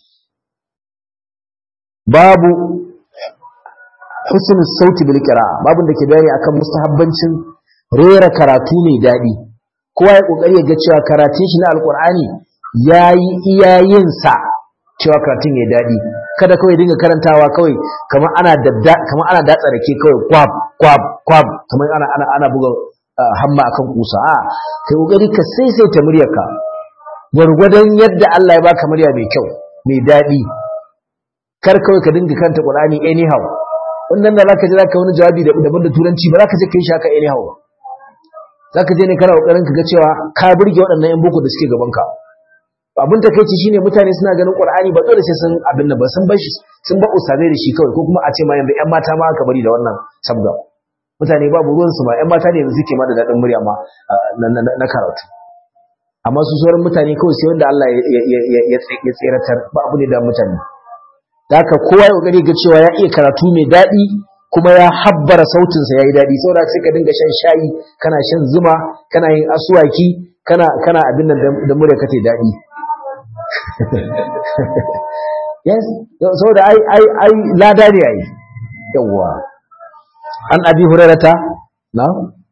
babu husnul sauti bil qira'a babu da ke bayani akan mustahabbancin rera karatu mai dadi kowa ya kokari ya ga cewa karatun shi na alqur'ani yayi iyayensa cewa karatun ya daɗi kada kawai dinga karantawa kawai kamar ana dadda kamar ana datsa rake kawai kwab kwab kwab kamar ana ana ana buga hamma akan kusa a kai kokari ka saisaita muryarka gwargwadon yadda Allah ya baka murya mai kyau mai daɗi kar kawai ka dinga karanta Qur'ani anyhow wannan da zaka ji zaka wani jawabi daban da turanci ba zaka je kai shaka anyhow zaka je ne kana kokarin ka ga cewa ka burge waɗannan yan boko da suke gaban ka abin takeici shine mutane suna ganin Qur'ani ba dole sai sun abin da ba sun bar shi sun ba usame da shi kawai ko kuma a ce ma yanzu ƴan mata ma aka bari da wannan sabga mutane babu ruwan su ma ƴan mata ne yanzu suke ma da dadin murya ma na karatu amma su sauran mutane kawai sai wanda Allah ya tseratar ba abu ne da mutane da haka kowa ya kokari ga cewa ya iya karatu mai daɗi kuma ya habbara sautinsa ya yi daɗi saboda sai ka dinga shan shayi kana shan zuma kana yin asuwaki kana kana abin nan da murya ka daɗi yes saboda ai ai ai lada ne ai yawa an abi hurairata na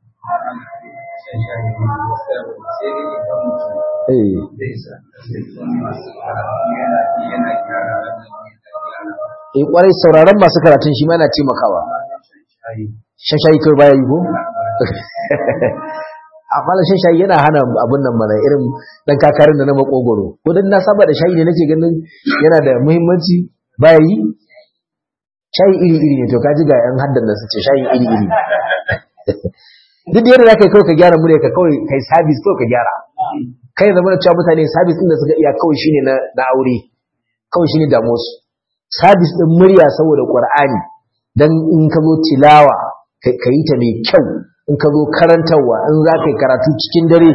eh eh kwarai sauraron masu karatun shi ma yana taimakawa shashayi kai baya yi ko amma da shayi yana hana abun nan mana irin dan kakarin da na makogoro ko dan na saba da shayi ne nake ganin yana da muhimmanci baya yi shayi iri iri ne to ka ji ga yan haddan da suke shayi iri iri duk yadda za ka yi kawai ka gyara murya ka kawai kai sabis kawai ka gyara kai zama da cewa mutane sabis din da suka iya kawai shine na na aure kawai shine damuwar su sabis din murya saboda qur'ani dan in ka zo tilawa ka yi ta mai kyau in ka zo karantarwa in za ka yi karatu cikin dare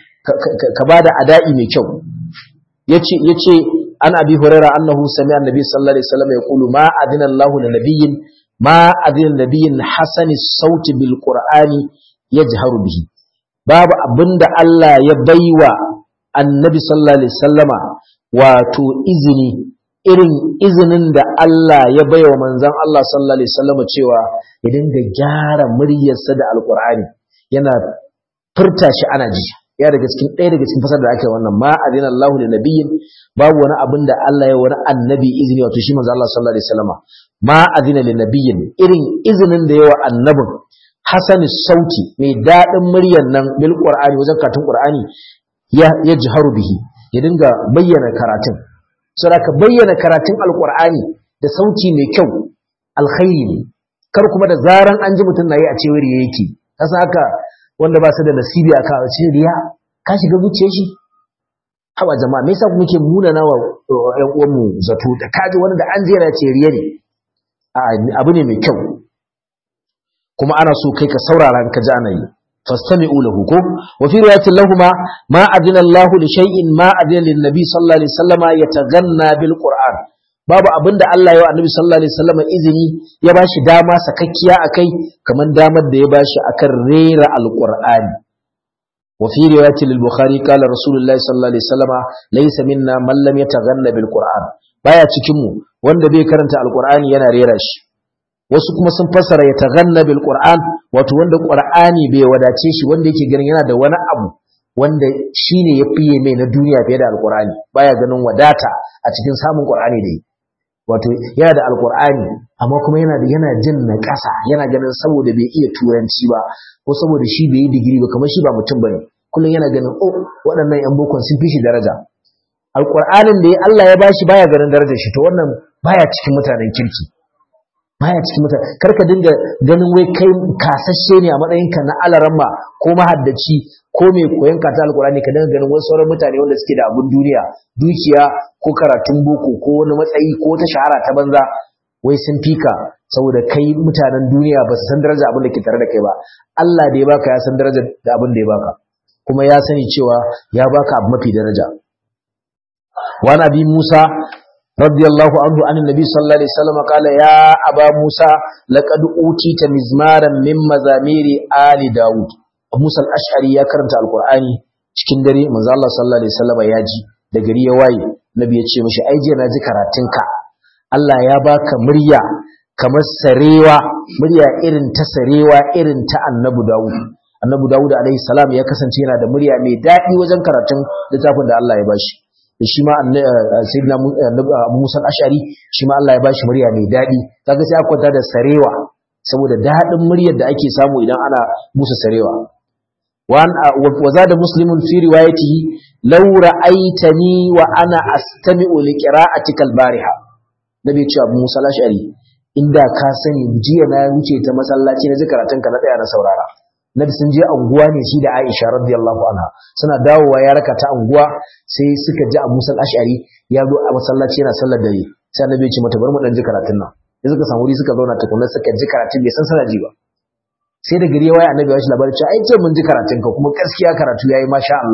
ka ba da ada'i mai kyau ya ce an abi hurera annahu sami annabi sallallahu alaihi wasallam ya kulu ma adina Allahu da nabiyyin ma adina nabiyyin hasani sauti bil qur'ani yajharu bihi babu abinda Allah ya baiwa annabi sallallahu alaihi wasallama wato izini irin izinin da Allah ya baiwa manzon Allah sallallahu alaihi wasallama cewa ya dinga gyara muryarsa da alqur'ani yana furta shi ana ji ya daga cikin ɗaya daga cikin fasar da aka yi wannan ma adina Allahu li nabiyyin babu wani abin da Allah ya wani annabi izini wato shi manzo Allah sallallahu alaihi wasallama ma adina li nabiyyin irin izinin da yawa annabin hasani sauti mai daɗin muryar nan bil qur'ani wajen karatun qur'ani ya yajharu bihi ya dinga bayyana karatun saboda ka bayyana karatun alqur'ani da sauti mai kyau alkhairi ne kar kuma da zaran an ji mutum na yi a cewar yake kasa haka wanda ba su da nasibi a kan ce riya ka shiga zuciyar shi haba jama'a me yasa muke munana wa ƴan uwanmu zato da kaji wani da an jera ce riya ne abu ne mai kyau kuma ana so kai ka saurara ka ji ana yi fastami'u lahu ko wa fi riwayatin lahumma ma adina Allah li shay'in ma adina lin nabi sallallahu alaihi wasallama yataganna bil qur'an babu abinda Allah ya wa annabi sallallahu alaihi wasallama izini ya bashi dama sakakkiya akai kaman damar da ya bashi akan rera alqur'ani wa fi riwayatin lil bukhari qala rasulullahi sallallahu alaihi wasallama laysa minna man lam yataghanna bil qur'an baya cikin mu wanda bai karanta alqur'ani yana rera shi wasu kuma sun fassara ya taghanna bil qur'an wato wanda qur'ani bai wadace shi wanda yake ganin yana da wani abu wanda shine ya fiye mai na duniya fiye da alqur'ani baya ganin wadata a cikin samun qur'ani da yi wato yana da alqur'ani amma kuma yana da yana jin na ƙasa yana ganin saboda bai iya turanci ba ko saboda shi bai yi digiri ba kamar shi ba mutum bane kullum yana ganin oh waɗannan yan bokon sun fi shi daraja alqur'anin da Allah ya bashi baya ganin darajar shi to wannan baya cikin mutanen kirki baya cikin mutane karka dinga ganin wai kai kasashe ne a matsayinka na alaramma ko mahaddaci ko mai koyon kata alkurani ka dinga ganin wasu sauran mutane wanda suke da abun duniya dukiya ko karatun boko ko wani matsayi ko ta shahara ta banza wai sun fika saboda kai mutanen duniya ba su san daraja abin da ke tare da kai ba Allah da ya baka ya san daraja da abin da ya baka kuma ya sani cewa ya baka abu mafi daraja wa nabi Musa رضي الله عنه عن النبي صلى الله عليه وسلم قال يا أبا موسى لقد أوتيت مزمارا من مزامير آل داود موسى الأشعري يا كرمت القرآن cikin dare manzo Allah sallallahu alaihi wasallam ya ji da gari ya waye nabi ya ce mishi ai je na ji karatunka Allah ya baka murya kamar sarewa murya irin ta sarewa irin ta annabi Dawud annabi Dawud alaihi salam ya kasance yana da murya mai daɗi wajen karatun littafin da Allah ya bashi da shi ma sayyidina Musa al-Ash'ari shi ma Allah ya bashi murya mai dadi kaga sai aka kwanta da sarewa saboda dadin muryar da ake samu idan ana musu sarewa wan wa zada muslimun fi riwayatihi law ra'aitani wa ana astami'u li qira'atika al-bariha nabi ya ce Abu Musa al-Ash'ari inda ka sani jiya na wuce ta masallaci na zikaratun ka na tsaya na saurara nabi sun je anguwa ne shi da Aisha radiyallahu anha suna dawowa ya raka ta anguwa sai suka ji Abu Musa al-Ash'ari ya zo a masallaci yana sallar dare sai annabi ya ce mata bar mu dan ji karatun nan sai suka samu wuri suka zauna tukunna suka ji karatun bai san sana ji ba sai da gari ya waya annabi ya shi labarin cewa ai ce mun ji karatun ka kuma gaskiya karatu yayi masha Allah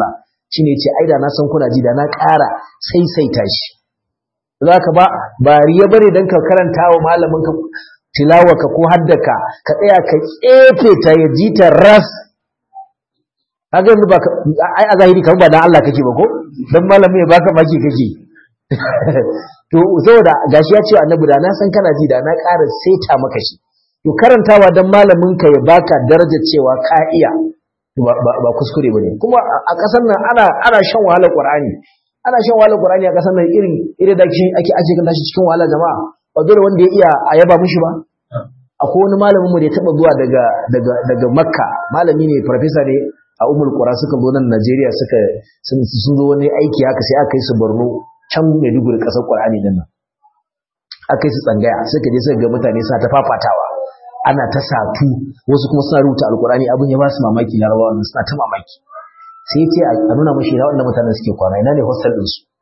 shine yace ai da na san kuna ji da na ƙara saisaita shi zaka ba ba riya bane dan ka karanta wa malamin ka tilawaka ko haddaka ka tsaya ka tsefe ta ya ji ta ras kaga yanzu ba ai a zahiri kan ba dan Allah kake ba ko dan malami ya baka maki kake to saboda gashi ya ce annabi da na san kana ji da na ƙara saita maka shi to karantawa dan malamin ka ya baka darajar cewa ka iya ba kuskure bane kuma a ƙasar nan ana ana shan wahalar Qur'ani ana shan wahalar Qur'ani a ƙasar nan irin irin da ake ake kan tashi cikin wahala jama'a ba dole wanda ya iya a yaba mishi ba akwai wani malamin mu da ya taba zuwa daga daga daga Makka malami ne professor ne a Ummul Qura suka zo nan Najeriya suka sun zo wani aiki haka sai aka yi su Borno can Maiduguri ƙasar Qur'ani din nan aka yi su tsangaya suka je suka ga mutane suna ta fafatawa ana ta satu wasu kuma suna rubuta alkurani abin ya ba su mamaki larabawa wannan suna ta mamaki sai ce a nuna mashi na wannan mutanen suke kwana ina ne hostel din su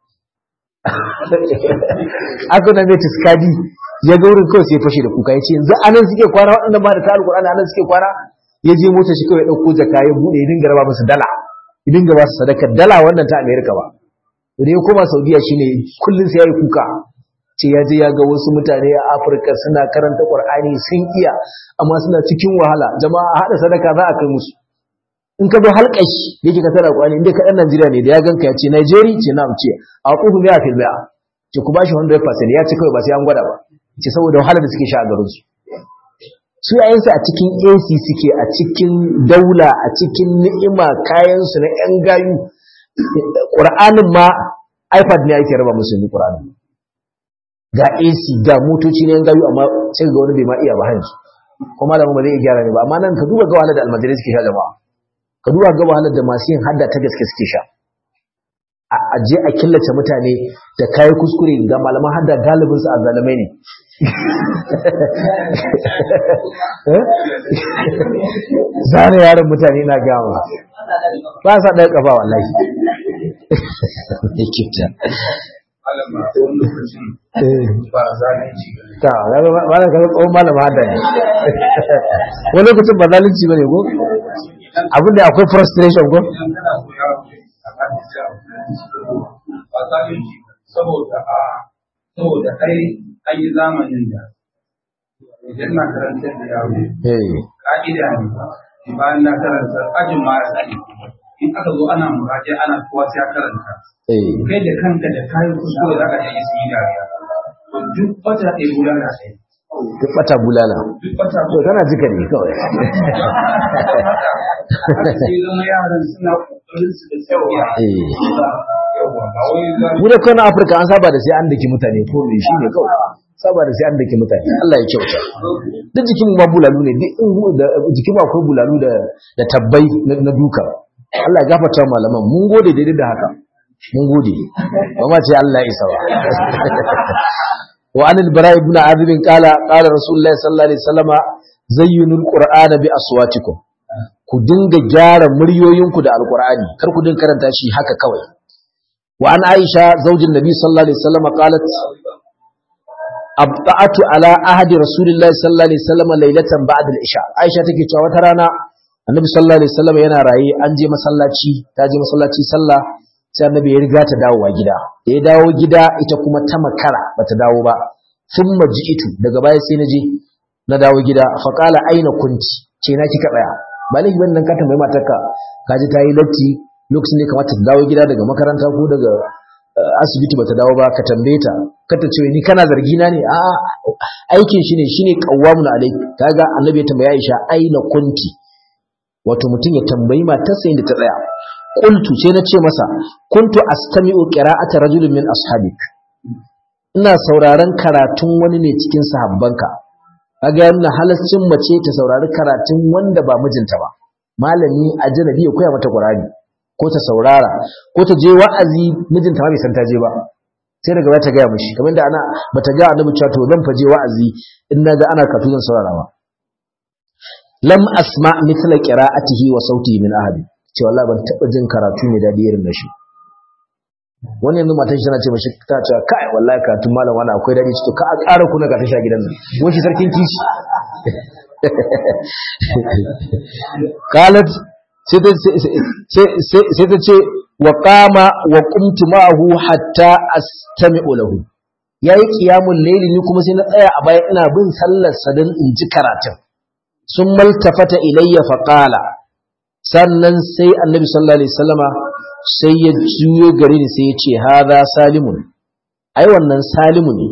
aka na mai tiskadi ya ga wurin kawai sai fashe da kuka ya ce yanzu anan suke kwana waɗanda ba da ta alkurani anan suke kwana ya je mota shi kawai ɗauko jaka ya buɗe ya dinga raba musu dala ya dinga ba su sadaka dala wannan ta amerika ba da ya koma saudiya shine kullum sai ya yi kuka ce ya je ya ga wasu mutane a Afirka suna karanta Qur'ani sun iya amma suna cikin wahala jama'a hada sadaka za a kai musu in ka zo halƙashi da yake ka tara Qur'ani inda ka dan Najeriya ne da ya ganka ya ce Nigeria ce na ce a kufu biya fil biya ce ku bashi 100% ya ce kawai ba sai an gwada ba ce saboda wahalar da suke sha a garin su su yayin su a cikin AC suke a cikin daula a cikin ni'ima kayan su na yan gayu Qur'anin ma iPad ne ake raba musu ni Qur'anin ga AC ga motoci ne gayu amma sai ga wani bai ma iya ba hanji kuma malamin ba zai iya gyara ne ba amma nan ka duba ga wahalar da almajirai suke sha jama'a ka duba ga wahalar da masu yin hadda ta gaske suke sha a je a killace mutane da kayi kuskure ga malaman hadda galibin su azzalumai ne zane yaron mutane na gama ba sa ɗaya ƙafa wallahi ba zalunci ta malam ka tsohon malama hada ne wani lokacin ba zalunci bane ko abin da akwai frustration ko idan kana koya a hadisi ba zalunci saboda a saboda ai an yi zamanin da idan na karantar da yaro eh ka'ida ne bayan na karanta ajin ma ya sani in aka zo ana muraje ana kowa sai ya karanta eh kai da kanka da kayan kuskure za ka je yi su yi dariya to duk wata ɗaya bulala ɗaya duk bata bulala duk wata to tana jika ne kawai haka sai zama yaran suna kokarin su da tsawo eh yawa ba wai za mu da kawai Afirka an saba da sai an daki mutane ko me shi ne kawai saba da sai an daki mutane Allah ya kyauta duk jikin mu ma bulalu ne duk in da jikin mu akwai bulalu da da tabbai na na duka Allah ya gafarta wa malaman mun gode daidai da haka mun gode ba ma ce Allah ya isa ba wa an al-bara ibn azib qala qala rasulullahi sallallahu alaihi wasallama zayyinul qur'ana bi aswatikum ku dinga gyara muryoyinku da alqur'ani kar ku dinga karanta shi haka kawai wa an aisha zaujin nabi sallallahu alaihi wasallama qalat abta'atu ala ahadi rasulillahi sallallahu alaihi wasallama laylatan ba'da al-isha aisha take cewa wata rana annabi sallallahu alaihi wasallama yana raye an je masallaci ta je masallaci sallah sai annabi ya riga ta dawowa gida da ya dawo gida ita kuma ta makara bata dawo ba thumma ji'itu daga baya sai na je na dawo gida fa qala aina kunti ce na kika tsaya ba laifi bane dan ka tambayi matarka ka ji ta yi latti lokacin ne kamata ta dawo gida daga makaranta ko daga eh, asibiti bata dawo ba ka tambaye ta ka ta ce ni kana zargi na ne a aikin shi ne shine qawwamun alayk kaga annabi ya tambaya Aisha aina kunti wato mutum ya tambayi matarsa inda ta tsaya qultu sai na ce masa kuntu astami'u qira'ata rajulin min ashabik ina sauraron karatun wani ne cikin sahabbanka kaga yana halaccin mace ta saurari karatun wanda ba mijinta ba malami ajnabi ya koya mata qur'ani ko ta saurara ko ta je wa'azi mijinta ma bai san ta je ba sai daga baya ta gaya mishi kamar da ana bata ga annabi cewa to zan faje wa'azi in naga ana karatu zan saurara ba lam asma mithla qira'atihi wa sautihi min ahadi ce wallahi ban taba jin karatu mai dadi irin da shi wani yanzu matan shi tana ce mashi ta ce kai wallahi karatun malam wani akwai dadi to ka a ƙara kuna ka tashi a gidan nan wani sarkin kishi qalat sai ta sai ta ce wa qama wa qumtu ma'ahu hatta astami'u lahu yayi qiyamul layli ni kuma sai na tsaya a baya ina bin sallar sa dan in ji karatun sun maltafata ilayya fa qala sannan sai annabi sallallahu alaihi wasallama sai ya juyo gare ni sai ya ce hadha salimun ai wannan salimu ne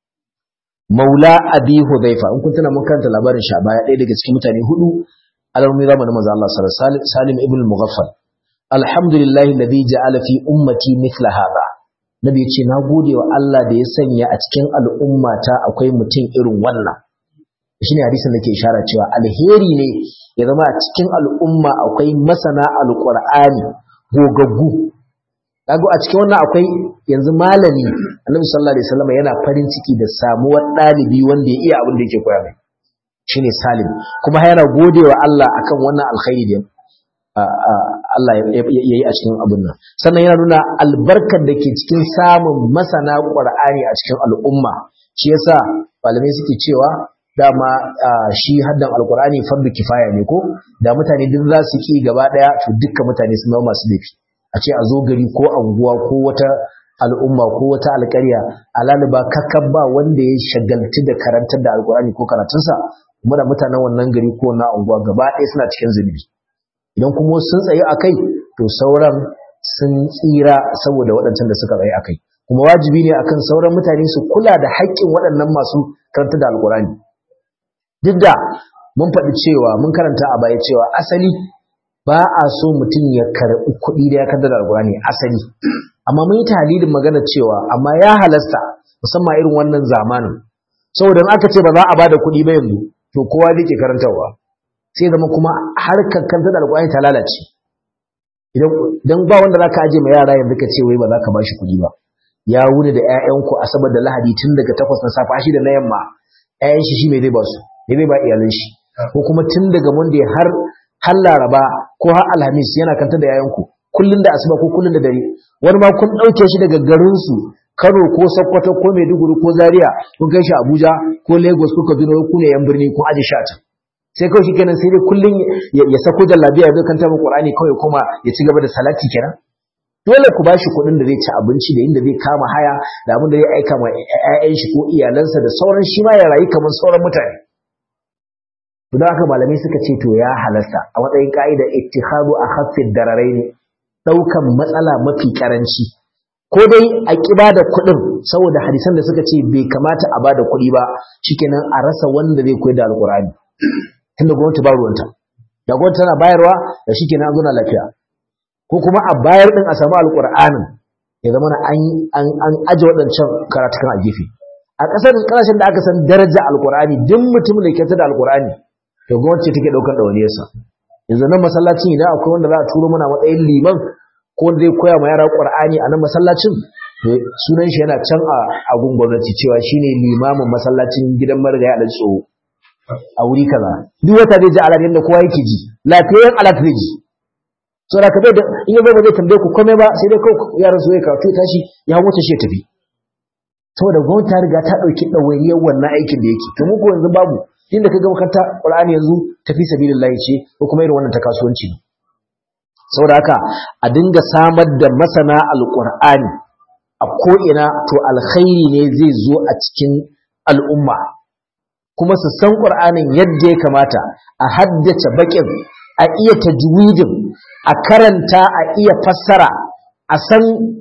maula abi hudhaifa in kun tuna mun karanta labarin shi a baya ɗaya daga cikin mutane hudu alarmi zamanin manzo Allah sallallahu alaihi wasallam salim ibn al-mughaffal alhamdulillahi alladhi ja'ala fi ummati mithla hadha nabi ya ce na gode wa Allah da ya sanya a cikin al'ummata akwai mutum irin wannan shine hadisin da ke ishara cewa alheri ne ya zama a cikin al'umma akwai masana alqur'ani gogaggu kago a cikin wannan akwai yanzu malami annabi sallallahu alaihi wasallam yana farin ciki da samuwar dalibi wanda ya iya abin da yake koya mai shine salim kuma yana godewa Allah akan wannan alkhairi da Allah ya yi a cikin abin nan sannan yana nuna albarkar da ke cikin samun masana Qur'ani a cikin al'umma shi yasa malamai suke cewa dama shi haddan alqur'ani fardu kifaya ne ko da mutane duk za su ki gaba daya to dukkan mutane sun zama masu laifi a ce a zo gari ko anguwa ko wata al'umma ko wata alƙarya alaliba kakkan ba wanda ya shagaltu da karantar da alqur'ani ko karatunsa kuma da mutanen wannan gari ko na anguwa gaba ɗaya suna cikin zunubi idan kuma sun tsaye a kai to sauran sun tsira saboda waɗancan da suka tsaye a kai kuma wajibi ne akan sauran mutane su kula da haƙƙin waɗannan masu karanta da alƙur'ani duk da mun faɗi cewa mun karanta a baya cewa asali ba a so mutum ya karɓi kuɗi da ya karanta da alƙur'ani asali amma mun yi talilin magana cewa amma ya halasta musamman irin wannan zamanin saboda in aka ce ba za a bada kuɗi ba yanzu to kowa zai ke karantarwa sai zama kuma harkar kanta da alƙur'ani ta lalace idan ba wanda zaka aje ma yara yanzu ka ce wai ba za ka bashi kuɗi ba ya wuni da ƴaƴanku asabar da lahadi tun daga takwas na safa shi da na yamma ƴaƴan shi shi me zai ba su me zai ba iyalan shi ko kuma tun daga monday har har laraba ko har alhamis yana kanta da ƴaƴanku kullun da asuba ko kullun da dare wani ma kun ɗauke shi daga garin su Kano ko Sokoto ko Maiduguri ko Zaria kun kai shi Abuja ko Lagos ko Kaduna ku ne yan birni kun aje shi a can sai kawai shikenan sai dai kullun ya sako jallabiya ya zo kan tabbata Qur'ani kawai kuma ya ci gaba da salati kenan dole ku bashi kuɗin da zai ci abinci da inda zai kama haya da abin da zai aika ma ƴaƴan shi ko iyalansa da sauran shi ma ya rayu kamar sauran mutane to da haka malamai suka ce to ya halasta a matsayin ka'ida ittikhadu akhaffid dararain daukan matsala mafi karanci ko dai a ƙi ba da kuɗin saboda hadisan da suka ce bai kamata a ba da kuɗi ba shikenan a rasa wanda zai koyar da alƙur'ani tunda gwamnati ba ruwanta da gwamnati tana bayarwa da shikenan an zo na lafiya ko kuma a bayar din a samu alƙur'anin ya zama na an an an aje waɗancan karatukan a gefe a ƙasar ƙasashen da aka san daraja alƙur'ani duk mutumin da ke da alƙur'ani to gwamnati take ɗaukar ɗawainiyarsa yanzu nan masallacin idan akwai wanda za a turo mana matsayin liman ko zai koya ma yara Qur'ani a nan masallacin sunan shi yana can a gun gwamnati cewa shine limamin masallacin gidan marigaya a tsoho a wuri kaza duk wata zai ji alat yadda kowa yake ji lafiyayyen alat zai ji so da kabe da in yazo ba zai tambaye ku komai ba sai dai kawai yaran su ya karatu tashi ya wuce shi ya tafi saboda gwamnati ta riga ta dauki ɗawainiyar wannan aikin da yake to mu ko yanzu babu inda ka ga makaranta Qur'ani yanzu tafi sabilillahi ce ko kuma irin wannan ta kasuwanci ne saboda haka a dinga samar da masana alƙur'ani a ko'ina to alkhairi ne zai zo a cikin al'umma kuma su san ƙur'anin yadda ya kamata a haddace baƙin a iya tajwidin a karanta a iya fassara a san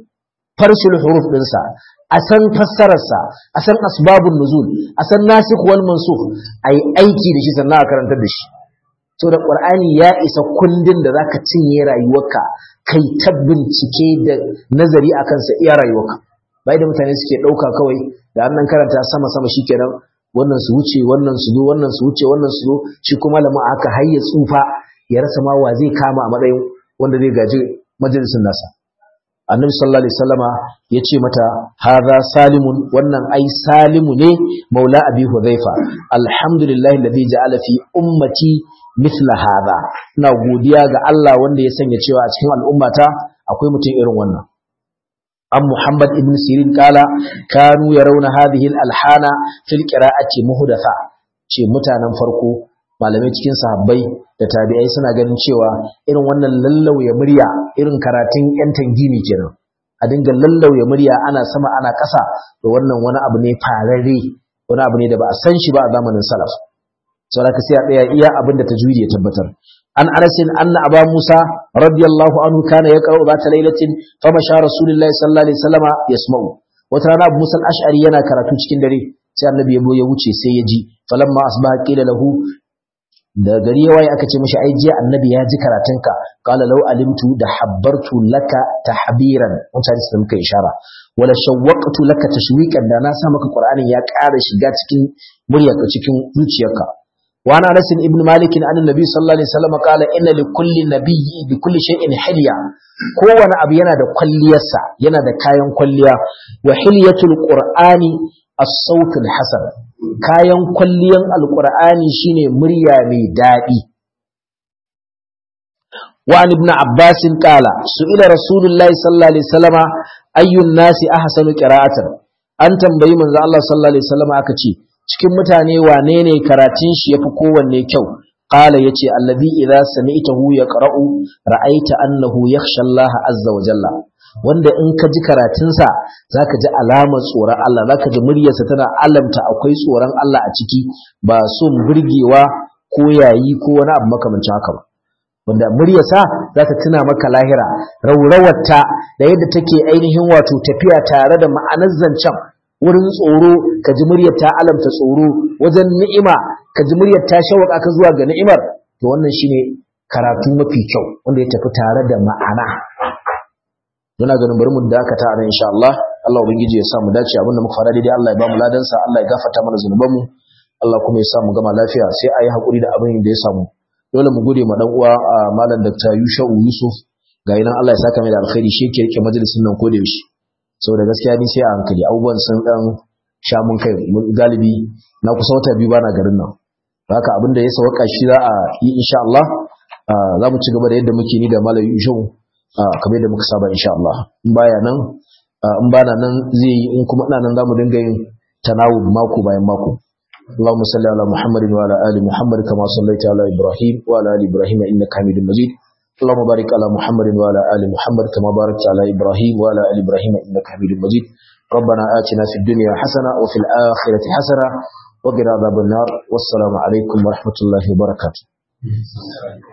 farshil huruf ɗinsa a san fassararsa a san asbabun nuzul a san nasikh wal mansukh a yi aiki da shi sannan a karantar da shi so da ƙwar'ani ya isa kundin da zaka cinye rayuwarka kai ta bincike da nazari a kansa iya rayuwarka bai da mutane suke ɗauka kawai da annan karanta sama sama shikenan wannan su wuce wannan su zo wannan su wuce wannan su zo shi kuma malamin aka hayya tsufa ya rasa ma wa zai kama a matsayin wanda zai gaji majalisin nasa annabi sallallahu alaihi wasallama ya ce mata hadha salimun wannan ai salimu ne maula abi hudhaifa alhamdulillahi alladhi ja'ala fi ummati mithla hadha ina godiya ga Allah wanda ya sanya cewa a cikin al'ummata akwai mutum irin wannan an Muhammad ibn Sirin kala kanu yarawna hadhihi al-alhana fil qira'ati muhdatha ce mutanen farko malamai cikin sahabbai da tabi'ai suna ganin cewa irin wannan lallauya murya irin karatun yan tangini kenan a dinga lallauya murya ana sama ana ƙasa to wannan wani abu ne fararre wani abu ne da ba a san shi ba a zamanin salaf saboda ka sai a tsaya iya abin da tajwidi ya tabbatar an anasin anna aba musa radiyallahu anhu kana yaqra'u zata lailatin famasha rasulullahi sallallahu alaihi wasallama yasma'u wata rana abu musa al-ash'ari yana karatu cikin dare sai annabi ya ya wuce sai ya ji falamma asbaha qila lahu da gari ya waye aka ce mishi ai jiya annabi ya ji karatunka qala law alimtu da habbartu laka tahbiran mutane su muka ishara wala shawwaqtu laka tashwiqan da na sa maka qur'anin ya ƙara shiga cikin muryarka cikin zuciyarka wa ana anas ibn malik an annabi sallallahu alaihi wasallam qala inna li kulli nabiyyi bi kulli shay'in hilya kowane abu yana da kwalliyarsa yana da kayan kwalliya wa hilyatul qur'ani as-sautul hasan kayan kwalliyan alqur'ani shine murya mai dadi wa an ibn abbas qala su'ila rasulullahi sallallahu alaihi wasallama ayyun nasi ahsanu qira'atan an tambayi manzo Allah sallallahu alaihi wasallama aka ce cikin mutane wane ne karatun shi yafi kowanne kyau qala yace alladhi idza sami'tahu yaqra'u ra'aita annahu yakhsha Allah azza wa jalla wanda in ka ji karatunsa zaka ji alamar tsoron Allah zaka ji muryarsa tana alamta akwai tsoron Allah a ciki ba son burgewa ko yayi ko wani abu makamancin haka ba wanda muryarsa za ta tuna maka lahira raurawarta da yadda take ainihin wato tafiya tare da ma'anar zancen wurin tsoro ka ji muryar ta alamta tsoro wajen ni'ima ka ji muryar ta shawaka ka zuwa ga ni'imar to wannan shine karatu mafi kyau wanda ya tafi tare da ma'ana muna ganin bari mu dakata a nan insha Allah Allah ubangiji ya sa mu dace abinda muka fara daidai Allah ya ba mu ladan sa Allah ya gafarta mana zanubanmu Allah kuma ya sa mu gama lafiya sai ayi hakuri da abin da ya samu dole mu gode ma dan uwa malam Dr. Yushau Yusuf ga nan Allah ya saka mai da alkhairi shi yake rike majalisin nan ko da yaushe saboda gaskiya ni sai a hankali abubuwan sun dan sha mun kai galibi na kusa wata biyu bana garin nan haka abinda ya sauka shi za a yi insha Allah za mu ci gaba da yadda muke ni da malam Yushau kamar yadda muka saba insha Allah in baya nan in bana nan zai yi in kuma ina nan zamu dinga yin tanawub mako bayan mako اللهم صل على محمد وعلى ال محمد كما صليت على ابراهيم وعلى ال ابراهيم انك حميد مجيد اللهم بارك على محمد وعلى ال محمد كما باركت على ابراهيم وعلى ال ابراهيم انك حميد مجيد ربنا آتنا في الدنيا حسنه وفي الاخره حسنه وقنا عذاب النار والسلام عليكم ورحمه الله وبركاته